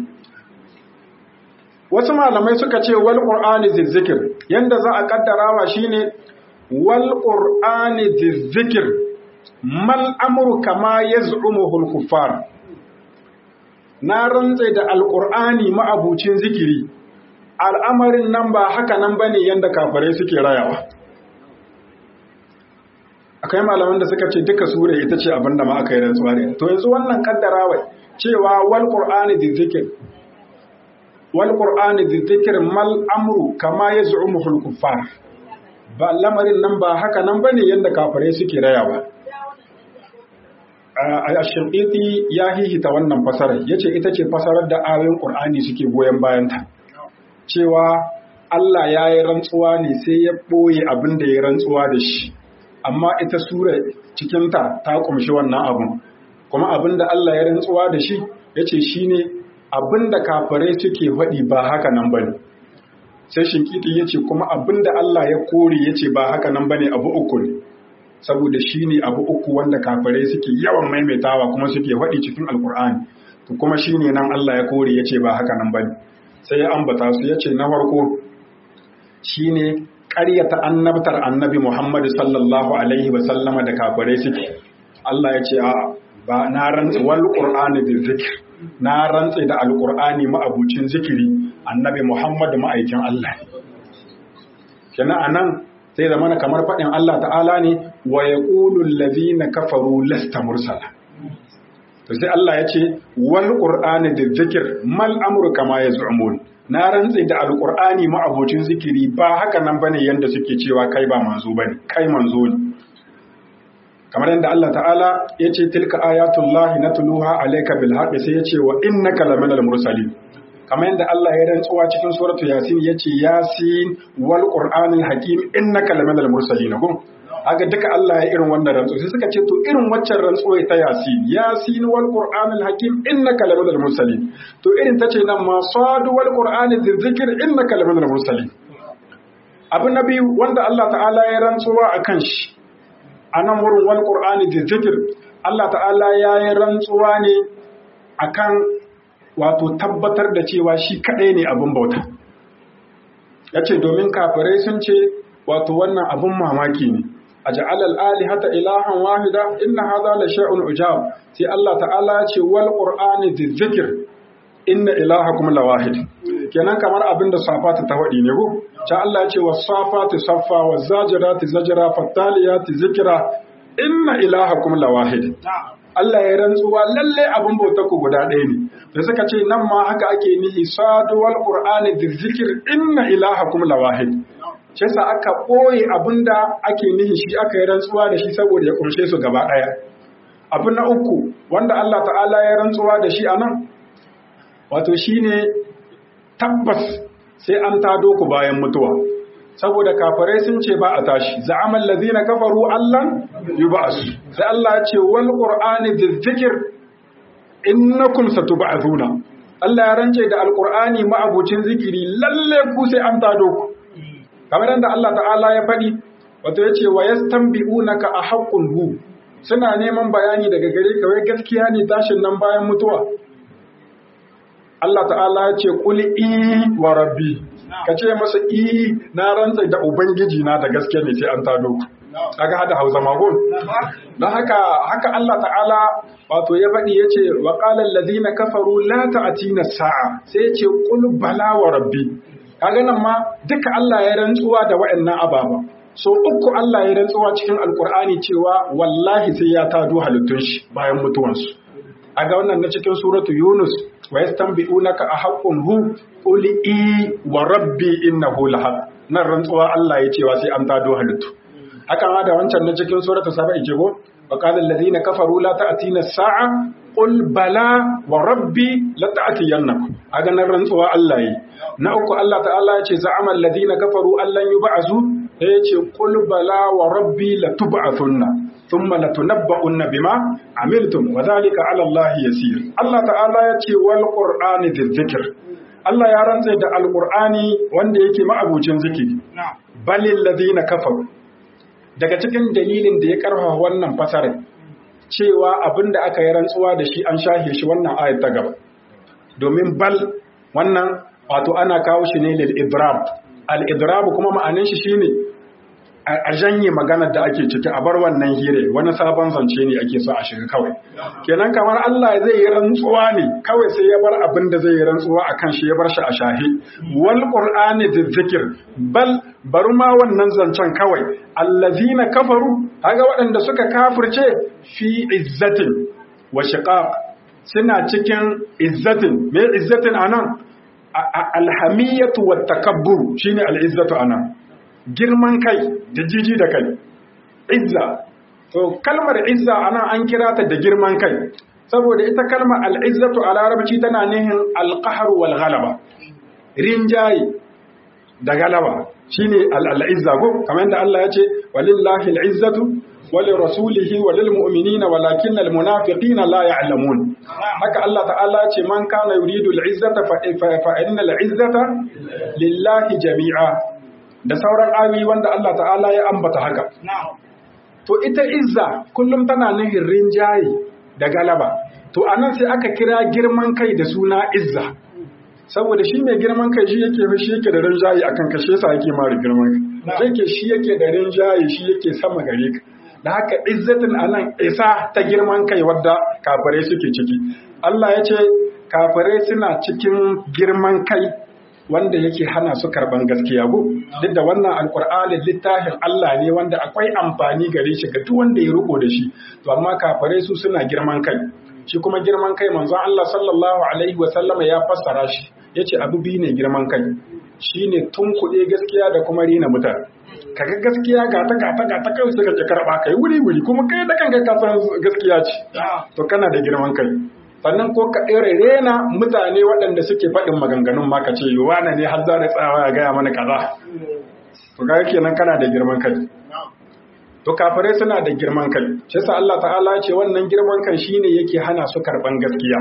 A: wasu malamai suka ce wal qur'ani zikir yanda za a kaddarawa shine wal qur'ani zikir mal amru kama yaz'umuhu al kuffar na rantse da alqur'ani ma'abucin zikiri al'amarin nan ba haka nan bane yanda kafirai suke rayawa akwai malaman da suka ce duka sura ita ce abinda ma aka yi rantsuwa ne to yanzu wannan kaddarawa cewa wal qur'ani zikir wal qur'ani dhikr mal amru kama yaz'umuhu al kuffar ba lamarin nan ba haka nan bane yanda kafirai suke rayawa a shirqiti ya hihita wannan fasarar yace ita ce fasarar da ayoyin qur'ani suke goyen bayan ta cewa Allah ya yi rantsuwa ne sai ya ɓoye abin da ya rantsuwa da shi amma ita sura cikinta ta kumshi wannan abun kuma abin da Allah ya rantsuwa da shi yace shine abinda kafirai suke faɗi ba haka nan bane sai shinkiti yace kuma abinda Allah ya kore yace ba haka nan bane abu uku ne saboda shine abu uku wanda kafirai suke yawan maimaitawa kuma suke faɗi cikin alkur'ani to kuma shine nan Allah ya kore yace ba haka nan bane sai ya ambata su yace na farko shine ƙaryata annabtar annabi Muhammad sallallahu alaihi wa sallama da kafirai suke Allah ya ce a ba na rantsi wal qur'ani bil zikr na rantse da alqur'ani ma'abucin zikiri annabi muhammad ma'aikin Allah kenan anan sai zamana kamar faɗin Allah ta'ala ne wa yaqulu allazina kafaru lasta mursala to sai Allah ya ce wal qur'ani da zikir mal amru kama yaz'umun na rantse da alqur'ani ma abocin zikiri ba haka nan bane yanda suke cewa kai ba manzo bane kai manzo ne kamar yadda Allah ta'ala ya ce tilka ayatullahi natluha alayka bil haqqi sai ya ce wa innaka laminal mursalin kamar yadda Allah ya rantsuwa cikin suratu yasin ya ce yasin wal qur'anil hakim innaka laminal mursalin kun haka duka Allah ya irin wannan rantsuwa sai suka ce to irin waccan rantsuwa ta yasin yasin wal qur'anil hakim innaka laminal mursalin to irin tace nan ma sad wal qur'anil dhikr innaka laminal mursalin abu na biyu wanda Allah ta'ala ya rantsuwa akan shi a nan wurin wal qur'ani da zikir Allah ta'ala ya yi rantsuwa ne akan wato tabbatar da cewa shi kaɗai ne abin bauta ya ce domin kafirai sun ce wato wannan abin mamaki ne a ja'alal alihata ilahan wahida inna hadha la shay'un ujab sai Allah ta'ala ya ce wal qur'ani da zikir inna ilahakum la wahid kenan kamar abin da safata ta faɗi ne ko ta Allah ya ce was safati saffa was zajirati zajra fattaliyati zikra inna ilahakum la wahid Allah ya rantsuwa lalle abin bauta ku guda ɗaya ne da suka ce nan ma haka ake nihi sadu wal qur'ani dhikr inna ilahakum la wahid shi sa aka ɓoye abinda ake nihi shi aka yi rantsuwa da shi saboda ya kunshe su gaba ɗaya abu na uku wanda Allah ta'ala ya rantsuwa da shi a nan wato shine tabbas sai an tado ku bayan mutuwa saboda kafirai sun ce ba a tashi za'amal ladina kafaru allan yub'asu sai Allah ya ce wal qur'ani dhikr innakum satub'athuna Allah ya rance da alqur'ani ma'abucin zikiri lalle ku sai an tado ku kamar yadda Allah ta'ala ya faɗi wato ya ce wa yastanbi'unaka a haqqun hu suna neman bayani daga gare ka wai gaskiya ne tashin nan bayan mutuwa Allah ta'ala ya ce kuli i wa rabbi ka ce masa i na rantsa da ubangiji na da gaske ne sai an tado kaga hada hausa magon don haka haka Allah ta'ala wato ya faɗi ya ce wa qala alladhina kafaru la ta'tina sa'a sai ya ce qul bala wa rabbi kaga nan ma duka Allah ya rantsuwa da waɗannan ababa so uku Allah ya rantsuwa cikin alkur'ani cewa wallahi sai ya tado halittun shi bayan mutuwansu aga wannan na cikin suratu yunus wa yastanbi'unaka ahaqqun hu qul i wa rabbi innahu lahaq nan rantsuwa Allah ya cewa sai an tado halittu haka ma da wancan na cikin suratu saba'i ce go wa qala alladhina kafaru la ta'tina as-sa'a qul bala wa rabbi la ta'tiyannakum aga nan rantsuwa Allah yi na uku Allah ta'ala ya ce za'ama alladhina kafaru allan yub'azu sai ya ce qul bala wa rabbi la tub'athunna thumma latunabba'unna bima amiltum wa dhalika 'ala Allah yasir Allah ta'ala ya ce wal qur'ani dhikr Allah ya rantse da alqur'ani wanda yake ma'abucin zikiri balil ladina kafaru daga cikin dalilin da ya karfafa wannan fasarar cewa abinda aka yi rantsuwa da shi an shahe shi wannan ayat ta gaba domin bal wannan wato ana kawo shi ne lil idrab al idrab kuma ma'anin shi shine a janye maganar da ake ciki a bar wannan hire wani sabon zance ne ake so a shiga kawai kenan kamar Allah zai yi rantsuwa ne kawai sai ya bar abin da zai yi rantsuwa akan shi ya bar shi a shahi wal qur'ani dhikr bal bar ma wannan zancen kawai allazina kafaru kaga waɗanda suka kafirce fi izzatin wa shiqaq suna cikin izzatin me izzatin anan alhamiyatu wat takabbur shine al izzatu anan girman kai da jiji da kai izza to kalmar izza ana an kira ta da girman kai saboda ita kalmar al'izzatu a larabci tana nihin alƙahar wal galaba rinjaye da galaba shine al'izza ko kamar yadda Allah ya ce walillahi al'izzatu wali rasulihi walil mu'minina walakin al munafiqina la ya'lamun haka Allah ta'ala ya ce man kana yuridu al'izzata fa inna al'izzata lillahi jami'a da sauran ayoyi wanda Allah ta'ala ya ambata haka. To ita izza kullum tana nihin rinjaye da galaba. To anan sai aka kira girman kai da suna izza. Saboda shi mai girman kai shi yake shi yake da rinjaye akan kashe yasa yake mara girman kai. Yake shi yake da rinjaye shi yake sama gare ka. Da haka izzatin anan isa ta girman kai wadda kafirai suke ciki. Allah ya ce kafirai suna cikin girman kai wanda yake hana su karban gaskiya go duk da wannan alkur'ani littafin Allah ne wanda akwai amfani gare shi ga duk wanda ya riko da shi to amma kafirai su suna girman kai shi kuma girman kai manzon Allah sallallahu alaihi wa sallama ya fassara shi yace abu biyu ne girman kai shine tunkuɗe gaskiya da kuma rina mutane kaga gaskiya ga ta ga ta ga ta kai suka ki karba kai wuri wuri kuma kai da kanka ka san gaskiya ce to kana da girman kai sannan ko ka ɗere rena mutane waɗanda suke faɗin maganganun ma ka ce wane ne har za da tsawa ya gaya mana kaza to ga kenan kana da girman kai to kafirai suna da girman kai shi yasa Allah ta'ala ce wannan girman kai shine yake hana su karban gaskiya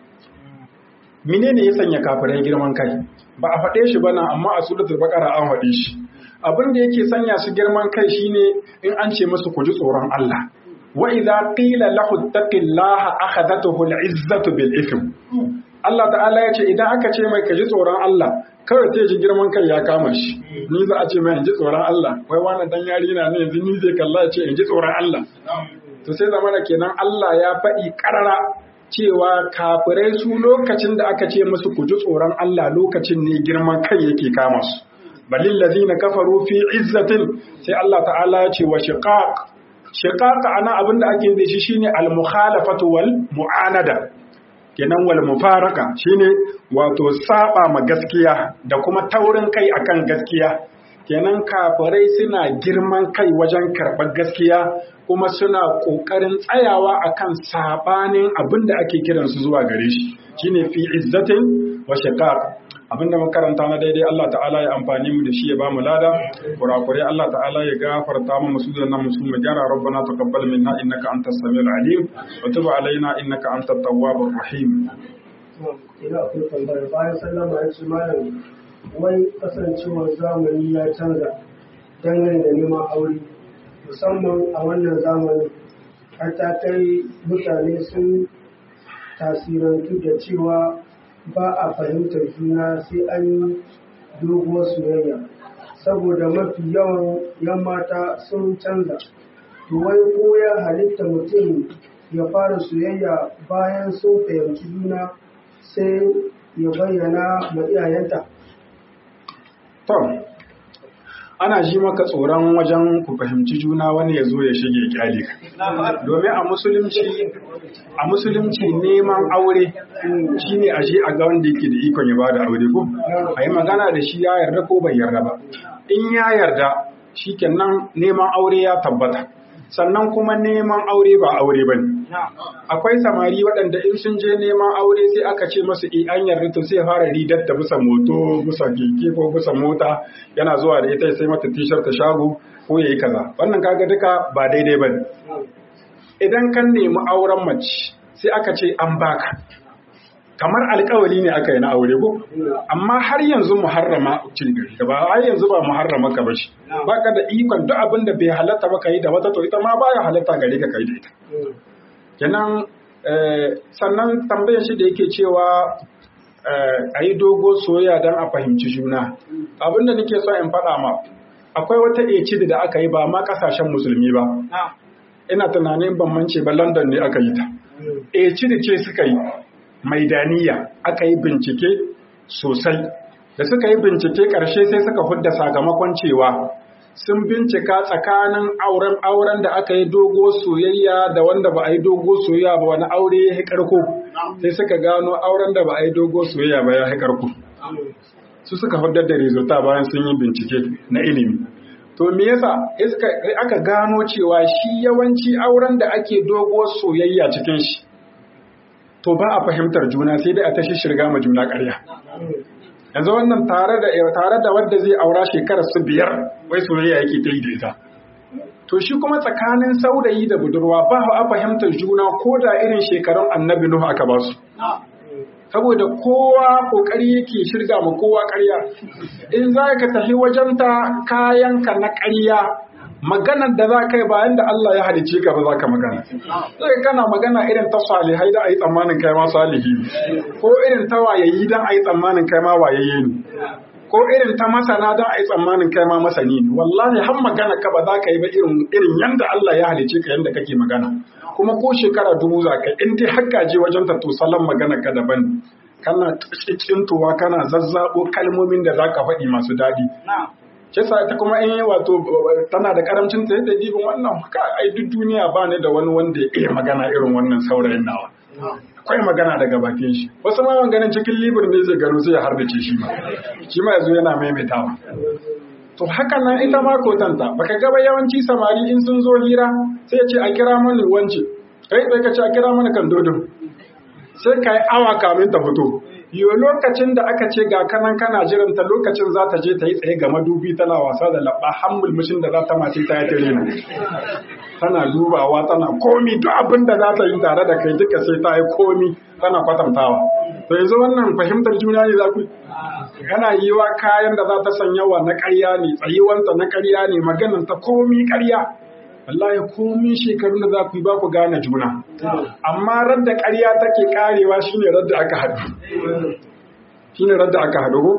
A: menene ya sanya kafirai girman kai ba a faɗe shi bana amma a suratul baqara an faɗe shi abin da yake sanya su girman kai shine in an ce musu ku ji tsoron Allah wa idza qila lahu taqillaha akhadhatuhu al'izzatu bil ithm Allah ta'ala ya ce idan aka ce mai ka ji tsoron Allah kawai sai ji girman kai ya kama shi ni za a ce mai in ji tsoron Allah wai wannan dan yari na ne yanzu ni zai kalla ya ce in ji tsoron Allah to sai zamana kenan Allah ya faɗi ƙarara cewa kafirai su lokacin da aka ce musu ku ji tsoron Allah lokacin ne girman kai yake kama su balil ladina kafaru fi izzatin sai Allah ta'ala ya ce wa shiqaq shiqaq ana abinda ake da shi shine al mukhalafatu wal mu'anada kenan wal mufaraka shine wato saba ma gaskiya da kuma taurin kai akan gaskiya kenan kafirai suna girman kai wajen karɓar gaskiya kuma suna ƙoƙarin tsayawa akan sabanin abin da ake kiransu zuwa gare shi shine fi izzatin wa shiqaq abin da makaranta na daidai Allah ta'ala ya amfani mu da shi ya ba mu lada kurakurai Allah ta'ala ya gafarta mu musu da nan musu mu gyara rabbana taqabbal minna innaka antas samiul alim wa tub alaina innaka antat tawwabur rahim
B: ina akwai tambaya bayan sallama ya ce malam wai kasancewar zamani ya canza dangane da neman aure musamman a wannan zamani har ta kai mutane sun tasirantu da cewa ba a fahimtar juna sai an yi doguwar soyayya saboda mafi yawan yan mata sun canza to wai ko ya halitta mutum ya fara soyayya bayan sun fahimci juna sai ya bayyana ma iyayenta
A: To, ana ji maka tsoron wajen ku fahimci juna wani ya zo ya shige kyale ka. Domin a musulunci, a musulunci neman aure shi ne a shi a ga wanda yake da ikon ya ba da aure ko? A yi magana da shi ya yarda ko bai yarda ba. In ya yarda, shi kenan neman aure ya tabbata. Sannan kuma neman aure ba aure ba ne. akwai samari waɗanda in sun je neman aure sai aka ce masu e an yarda to sai fara ridar da bisa moto bisa keke ko bisa mota yana zuwa da ita sai mata tishar ta shago ko yayi kaza wannan kaga duka ba daidai bane idan kan nemi auren mace sai aka ce an baka kamar alkawali ne aka yi na aure ko amma har yanzu muharrama cin gari ba har yanzu ba muharrama ka bashi baka da ikon duk abin da bai halatta ba yi da wata to ita ma baya halatta gare ka kai da ita kenan sannan tambayar shi da yake cewa a yi dogo soyayya don a fahimci juna abinda nake so in faɗa ma akwai wata ecid da aka yi ba ma ƙasashen musulmi ba ina tunanin ban mance ba london ne aka yi ta ecid ce suka yi maidaniya aka yi bincike sosai da suka yi bincike ƙarshe sai suka hudda sakamakon cewa sun bincika tsakanin auren auren da aka yi dogo soyayya da wanda ba a yi dogo soyayya ba wani aure ya karko sai suka gano auren da ba a yi dogo soyayya ba ya karko su suka hudar da resulta bayan sun yi bincike na ilimi to me yasa aka gano cewa shi yawanci auren da ake dogo soyayya cikin shi to ba a fahimtar juna sai dai a tashi shirga ma juna ƙarya yanzu wannan tare da tare da wanda zai aura shekarar su biyar wai soyayya yake ta yi da ita to shi kuma tsakanin saurayi da budurwa ba a fahimtar juna ko da irin shekarun annabi nuhu aka ba su saboda kowa kokari yake shirga ma kowa ƙarya in za ka tafi wajenta kayanka na ƙarya maganar da za ka yi bayan da Allah ya halicce ka ba za ka magana. Sai kana magana irin ta salihai da a yi tsammanin kai ma salihi ko irin ta wayayi don a yi tsammanin kai ma wayayye ne. ko irin ta masana don a yi tsammanin kai ma masani ne wallahi har magana ka ba za ka yi ba irin irin yanda Allah ya halice ka yanda kake magana kuma ko shekara dubu za ka in dai har je wajen ta to salon magana ka daban kana tsintuwa kana zazzabo kalmomin da zaka faɗi masu daɗi Kisa ta kuma in wato tana da karamcin ta yadda dibin wannan ka ai duk duniya ba ne da wani wanda ya iya magana irin wannan saurayin nawa. Akwai magana daga bakin shi. Wasu ma ganin cikin libur ne zai gano sai ya harbace shi ma. Shi ma yazo yana maimaitawa. To haka nan ita ma kotanta baka gaba yawanci samari in sun zo hira sai ya ce a kira mani wance. Kai sai ka ce a kira mani kan dodon. Sai ka yi awa kamin ta fito. Yo lokacin da aka ce ga kanan kana jiranta lokacin za ta je ta yi tsaye ga madubi tana wasa da labba har mulmushin da za ta mace ta yi tare Tana dubawa tana komi duk abin da za ta yi tare da kai duka sai ta yi komi tana kwatantawa. To yanzu wannan fahimtar juna ne za ku yana yi wa kayan da za ta sanya wa na ƙarya ne tsayuwanta na ƙarya ne magananta komi ƙarya. wallahi komin shekarun da za ku yi ba ku gane juna amma radda ƙarya take karewa shine radda aka haɗu shine radda aka haɗu ko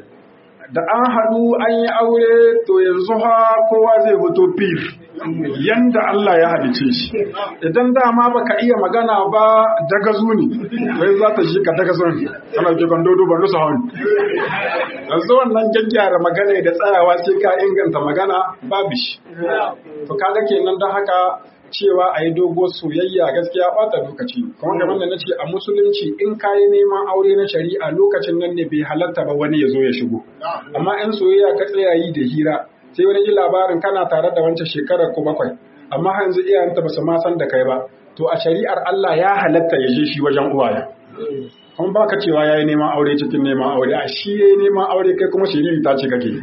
A: da an haɗu an yi aure to yanzu ha kowa zai fito fir yanda Allah ya halice shi idan dama baka iya magana ba daga zuni wai za ta shi ka daga zuni kana ke kan dodo ban rusa hon yanzu wannan gyaggyara magana da tsayawa sai ka inganta magana babu shi to kaga kenan don haka cewa a yi dogo soyayya gaskiya bata lokaci kuma kamar da na ce a musulunci in ka yi neman aure na shari'a lokacin nan ne bai halatta ba wani ya zo ya shigo amma in soyayya ka tsaya yi da hira sai wani ji labarin kana tare da wancan shekarar ko bakwai amma yanzu iyayenta ba su ma san da kai ba to a shari'ar Allah ya halatta ya je shi wajen uwaye kuma baka cewa yayi neman aure cikin neman aure a shi yayi neman aure kai kuma shiriri ta ce kake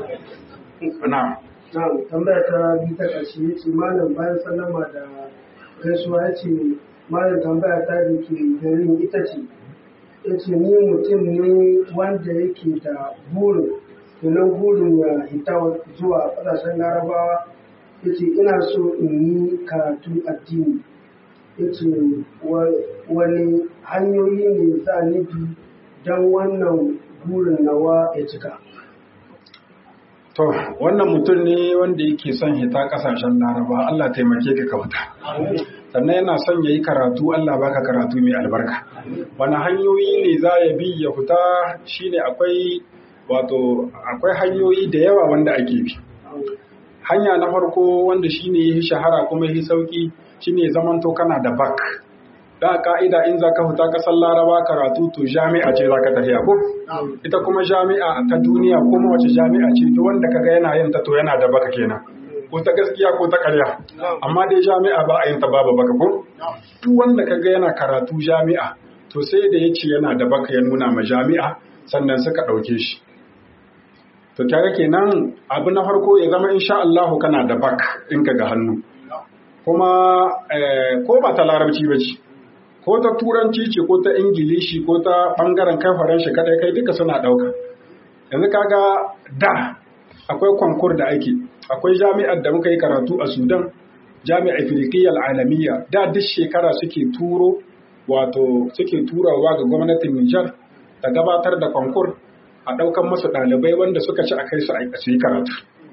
A: na'am
B: Na'am, tambaya ta biyu ta ƙarshe ya ce malam bayan sallama da gaisuwa ya ce malam tambaya ta da ke garin ita ce ya ce ni mutum ne wanda yake da burin tunan burin ya hita zuwa ƙasashen larabawa ya ce ina so in yi karatu addini ya ce wani hanyoyi ne za ni bi don wannan burin nawa ya cika
A: To, wannan mutum ne wanda yake son hita kasashen Laraba, Allah taimake ka kauta. Sannan yana son ya yi karatu, Allah baka karatu mai albarka. Wani hanyoyi ne za ya bi ya fita shi ne akwai wato akwai hanyoyi da yawa wanda ake bi. Hanya na farko wanda shi ne ya shahara kuma ya sauki shi ne zamanto kana da bak. da ka'ida in za ka fita kasar laraba karatu to jami'a ce za ka tafiya ko ita kuma jami'a ta duniya kuma wace jami'a ce duk wanda kaga yana yin ta to yana da baka kenan ko ta gaskiya ko ta ƙarya amma dai jami'a ba a yin ta babu baka ko duk wanda kaga yana karatu jami'a to sai da ya ce yana da baka ya nuna ma jami'a sannan suka ɗauke shi to kaga kenan abu na farko ya zama insha Allah kana da bak in ka ga hannu kuma ko ba ta larabci ba ce ko ta turanci ce ko ta ingilishi ko ta bangaren kai faranshi kadai kai duka suna dauka yanzu kaga da akwai kwankur da ake akwai jami'ar da muka yi karatu a sudan jami'ar afirkiyar alamiya da duk shekara suke turo wato suke turawa ga gwamnatin nijar ta gabatar da kwankur a daukan masu ɗalibai wanda suka ci a kai su a yi karatu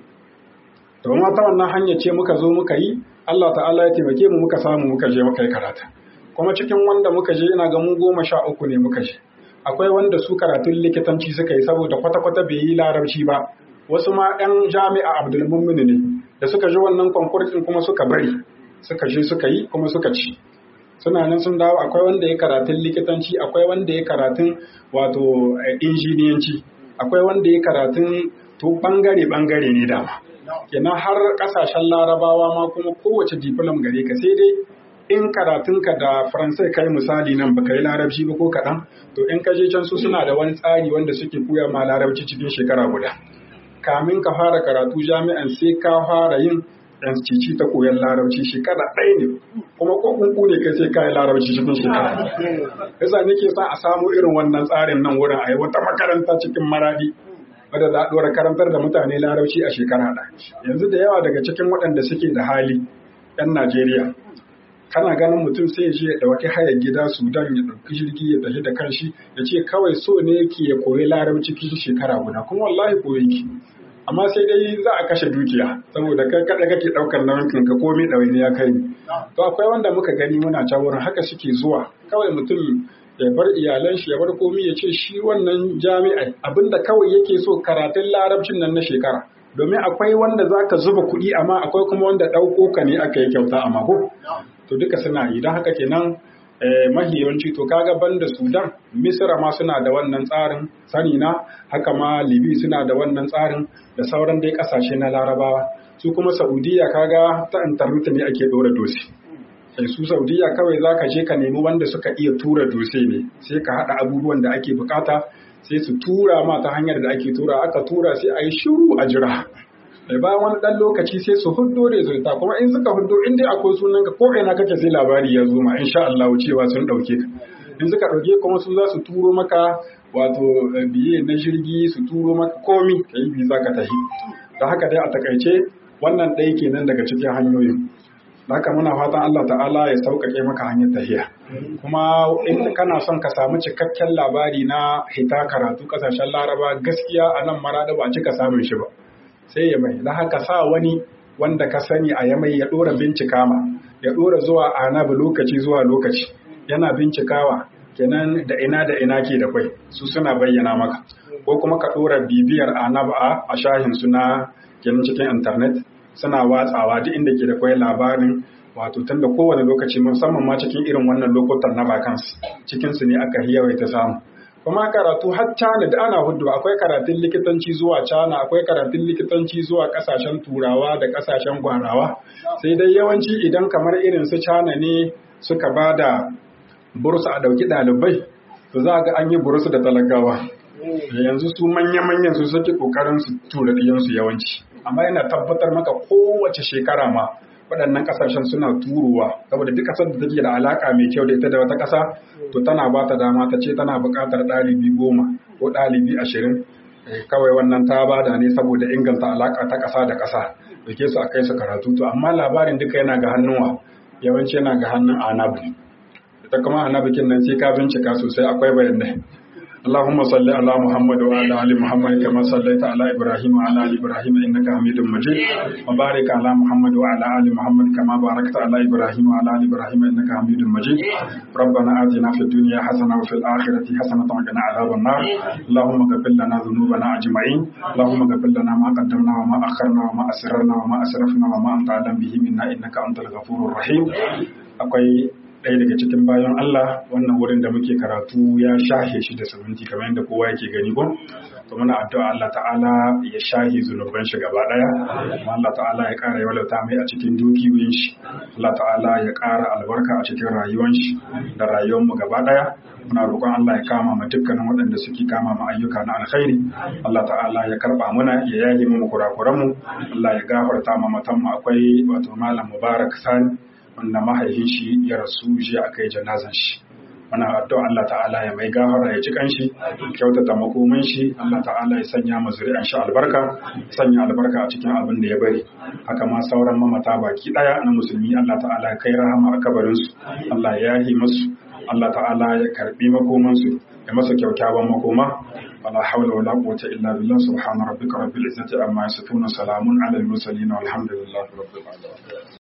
A: domin ta wannan hanya ce muka zo muka yi allah ta'ala ya taimake mu muka samu muka je muka yi karatu kuma cikin wanda muka je ina ga mu goma sha uku ne muka je akwai wanda su karatun likitanci suka yi saboda kwata-kwata bai yi larabci ba wasu ma 'yan jami'a abdulmumin ne da suka ji wannan konkursin kuma suka bari suka je suka yi kuma suka ci suna nan sun dawo akwai wanda ya karatun likitanci akwai wanda ya karatun wato injiniyanci akwai wanda ya karatun to bangare bangare ne dama kenan har kasashen larabawa ma kuma kowace diplom gare ka sai dai in karatunka da faransai kai misali nan baka yi larabci ba ko kaɗan to in ka je can su suna da wani tsari wanda suke koya ma larabci cikin shekara guda kamin ka fara karatu jami'an sai ka fara yin cici ta koyan larabci shekara ɗaya ne kuma ko kunku ne kai sai ka yi larabci cikin shekara yasa nake sa a samu irin wannan tsarin nan wurin a yi wata makaranta cikin maradi wadda za a ɗora karantar da mutane larabci a shekara ɗaya yanzu da yawa daga cikin waɗanda suke da hali 'yan Najeriya kana ganin mutum sai ya je ya ɗauki hayar gida sudan ya ɗauki jirgi ya tafi da kanshi ya ce kawai so ne yake ya koyi larabci cikin shekara guda kuma wallahi koyi yake amma sai dai za a kashe dukiya saboda kai kada kake ɗaukar nauyin ka komai ɗawaini ya kai to akwai wanda muka gani muna can wurin haka suke zuwa kawai mutum ya bar iyalan shi ya bar komai ya ce shi wannan jami'ai abinda kawai yake so karatun larabcin nan na shekara domin akwai wanda zaka zuba kuɗi amma akwai kuma wanda ɗauko ka ne aka yi kyauta a mako to duka suna yi don haka kenan mahi yawanci to kaga banda sudan misira ma suna da wannan tsarin sani na haka ma libi suna da wannan tsarin da sauran dai kasashe na larabawa su kuma saudiya kaga ta intanet ne ake ɗora dosi sai su saudiya kawai za ka je ka nemi wanda suka iya tura dose ne sai ka haɗa abubuwan da ake bukata sai su tura ma ta hanyar da ake tura aka tura sai a yi shiru a jira da bayan wani ɗan lokaci sai su huddo resulta kuma in suka huddo in dai akwai sunan ka ko ina kake sai labari ya zo ma insha Allah cewa sun ɗauke ka in suka ɗauke kuma su za su turo maka wato biye na jirgi su turo maka komi ka yi biza ka tafi da haka dai a takaice wannan ɗaya kenan daga cikin hanyoyin haka muna fatan Allah ta'ala ya sauƙaƙe maka hanyar tafiya kuma in kana son ka samu cikakken labari na hita karatu ƙasashen laraba gaskiya a nan marada ba a cika samun shi ba sai ya mai da haka sa wani wanda ka sani a yamai ya ɗora bincika ma ya ɗora zuwa anabi lokaci zuwa lokaci yana bincikawa kenan da ina da ina ke da kwai su suna bayyana maka ko kuma ka ɗora bibiyar anaba a shahin suna kenan cikin intanet suna watsawa duk inda ke da kwai labarin wato tun da kowane lokaci musamman ma cikin irin wannan lokutan na vacancy cikin su ne aka yawaita samu kuma karatu har China da ana hudu akwai karatun likitanci zuwa China akwai karatun likitanci zuwa kasashen turawa da kasashen gwarawa sai dai yawanci idan kamar irin su China ne suka ba da bursu a dauki ɗalibai to za ga an yi bursu da talagawa yanzu su manya-manyan su suke kokarin su tura ɗiyansu yawanci amma yana tabbatar maka kowace shekara ma waɗannan ƙasashen suna turowa saboda duk ƙasar da take da alaƙa mai kyau da ita da wata ƙasa to tana ba ta dama ta ce tana buƙatar ɗalibi goma ko ɗalibi ashirin kawai wannan ta bada ne saboda inganta alaƙa ta ƙasa da ƙasa da ke su a kai su karatu to amma labarin duka yana ga hannuwa yawanci yana ga hannun anabi ita kuma anabikin nan sai ka bincika sosai akwai bayanai اللهم صل على محمد وعلى ال محمد كما صليت على ابراهيم وعلى ال ابراهيم انك حميد مجيد وبارك على محمد وعلى ال محمد كما باركت على ابراهيم وعلى ال ابراهيم انك حميد مجيد ربنا آتنا في الدنيا حسنه وفي الاخره حسنه وقنا عذاب النار اللهم اغفر لنا ذنوبنا اجمعين اللهم اغفر لنا ما قدمنا وما اخرنا وما اسررنا وما اسرفنا وما انت اعلم به منا انك انت الغفور الرحيم akwai ɗaya daga cikin bayan Allah wannan wurin da muke karatu ya shahe shi da sabunci kamar yadda kowa yake gani ko to muna addu'a Allah ta'ala ya shahe zunuban shi gaba ɗaya kuma Allah ta'ala ya ƙara yawalata mai a cikin dukiyoyin shi Allah ta'ala ya ƙara albarka a cikin rayuwar shi da rayuwar mu gaba ɗaya muna roƙon Allah ya kama ma dukkanin waɗanda suke kama ma ayyuka na alkhairi Allah ta'ala ya karɓa muna ya yaye mu kurakuran mu Allah ya gafarta ma matan mu akwai wato malam Mubarak Sani wanda mahaifin shi ya rasu jiya aka yi janazan shi muna addu'a Allah ta'ala ya mai gafara ya ji kanshi kyautata makomin shi Allah ta'ala ya sanya mu zuri'an shi albarka sanya albarka a cikin abin da ya bari haka ma sauran mamata baki daya na musulmi Allah ta'ala ya kai rahama a kabarin su Allah ya yahi musu Allah ta'ala ya karbi makoman su ya masa kyaukyawan makoma ولا حول ولا قوة إلا بالله سبحان ربك رب العزة عما يصفون سلام على المرسلين والحمد لله رب العالمين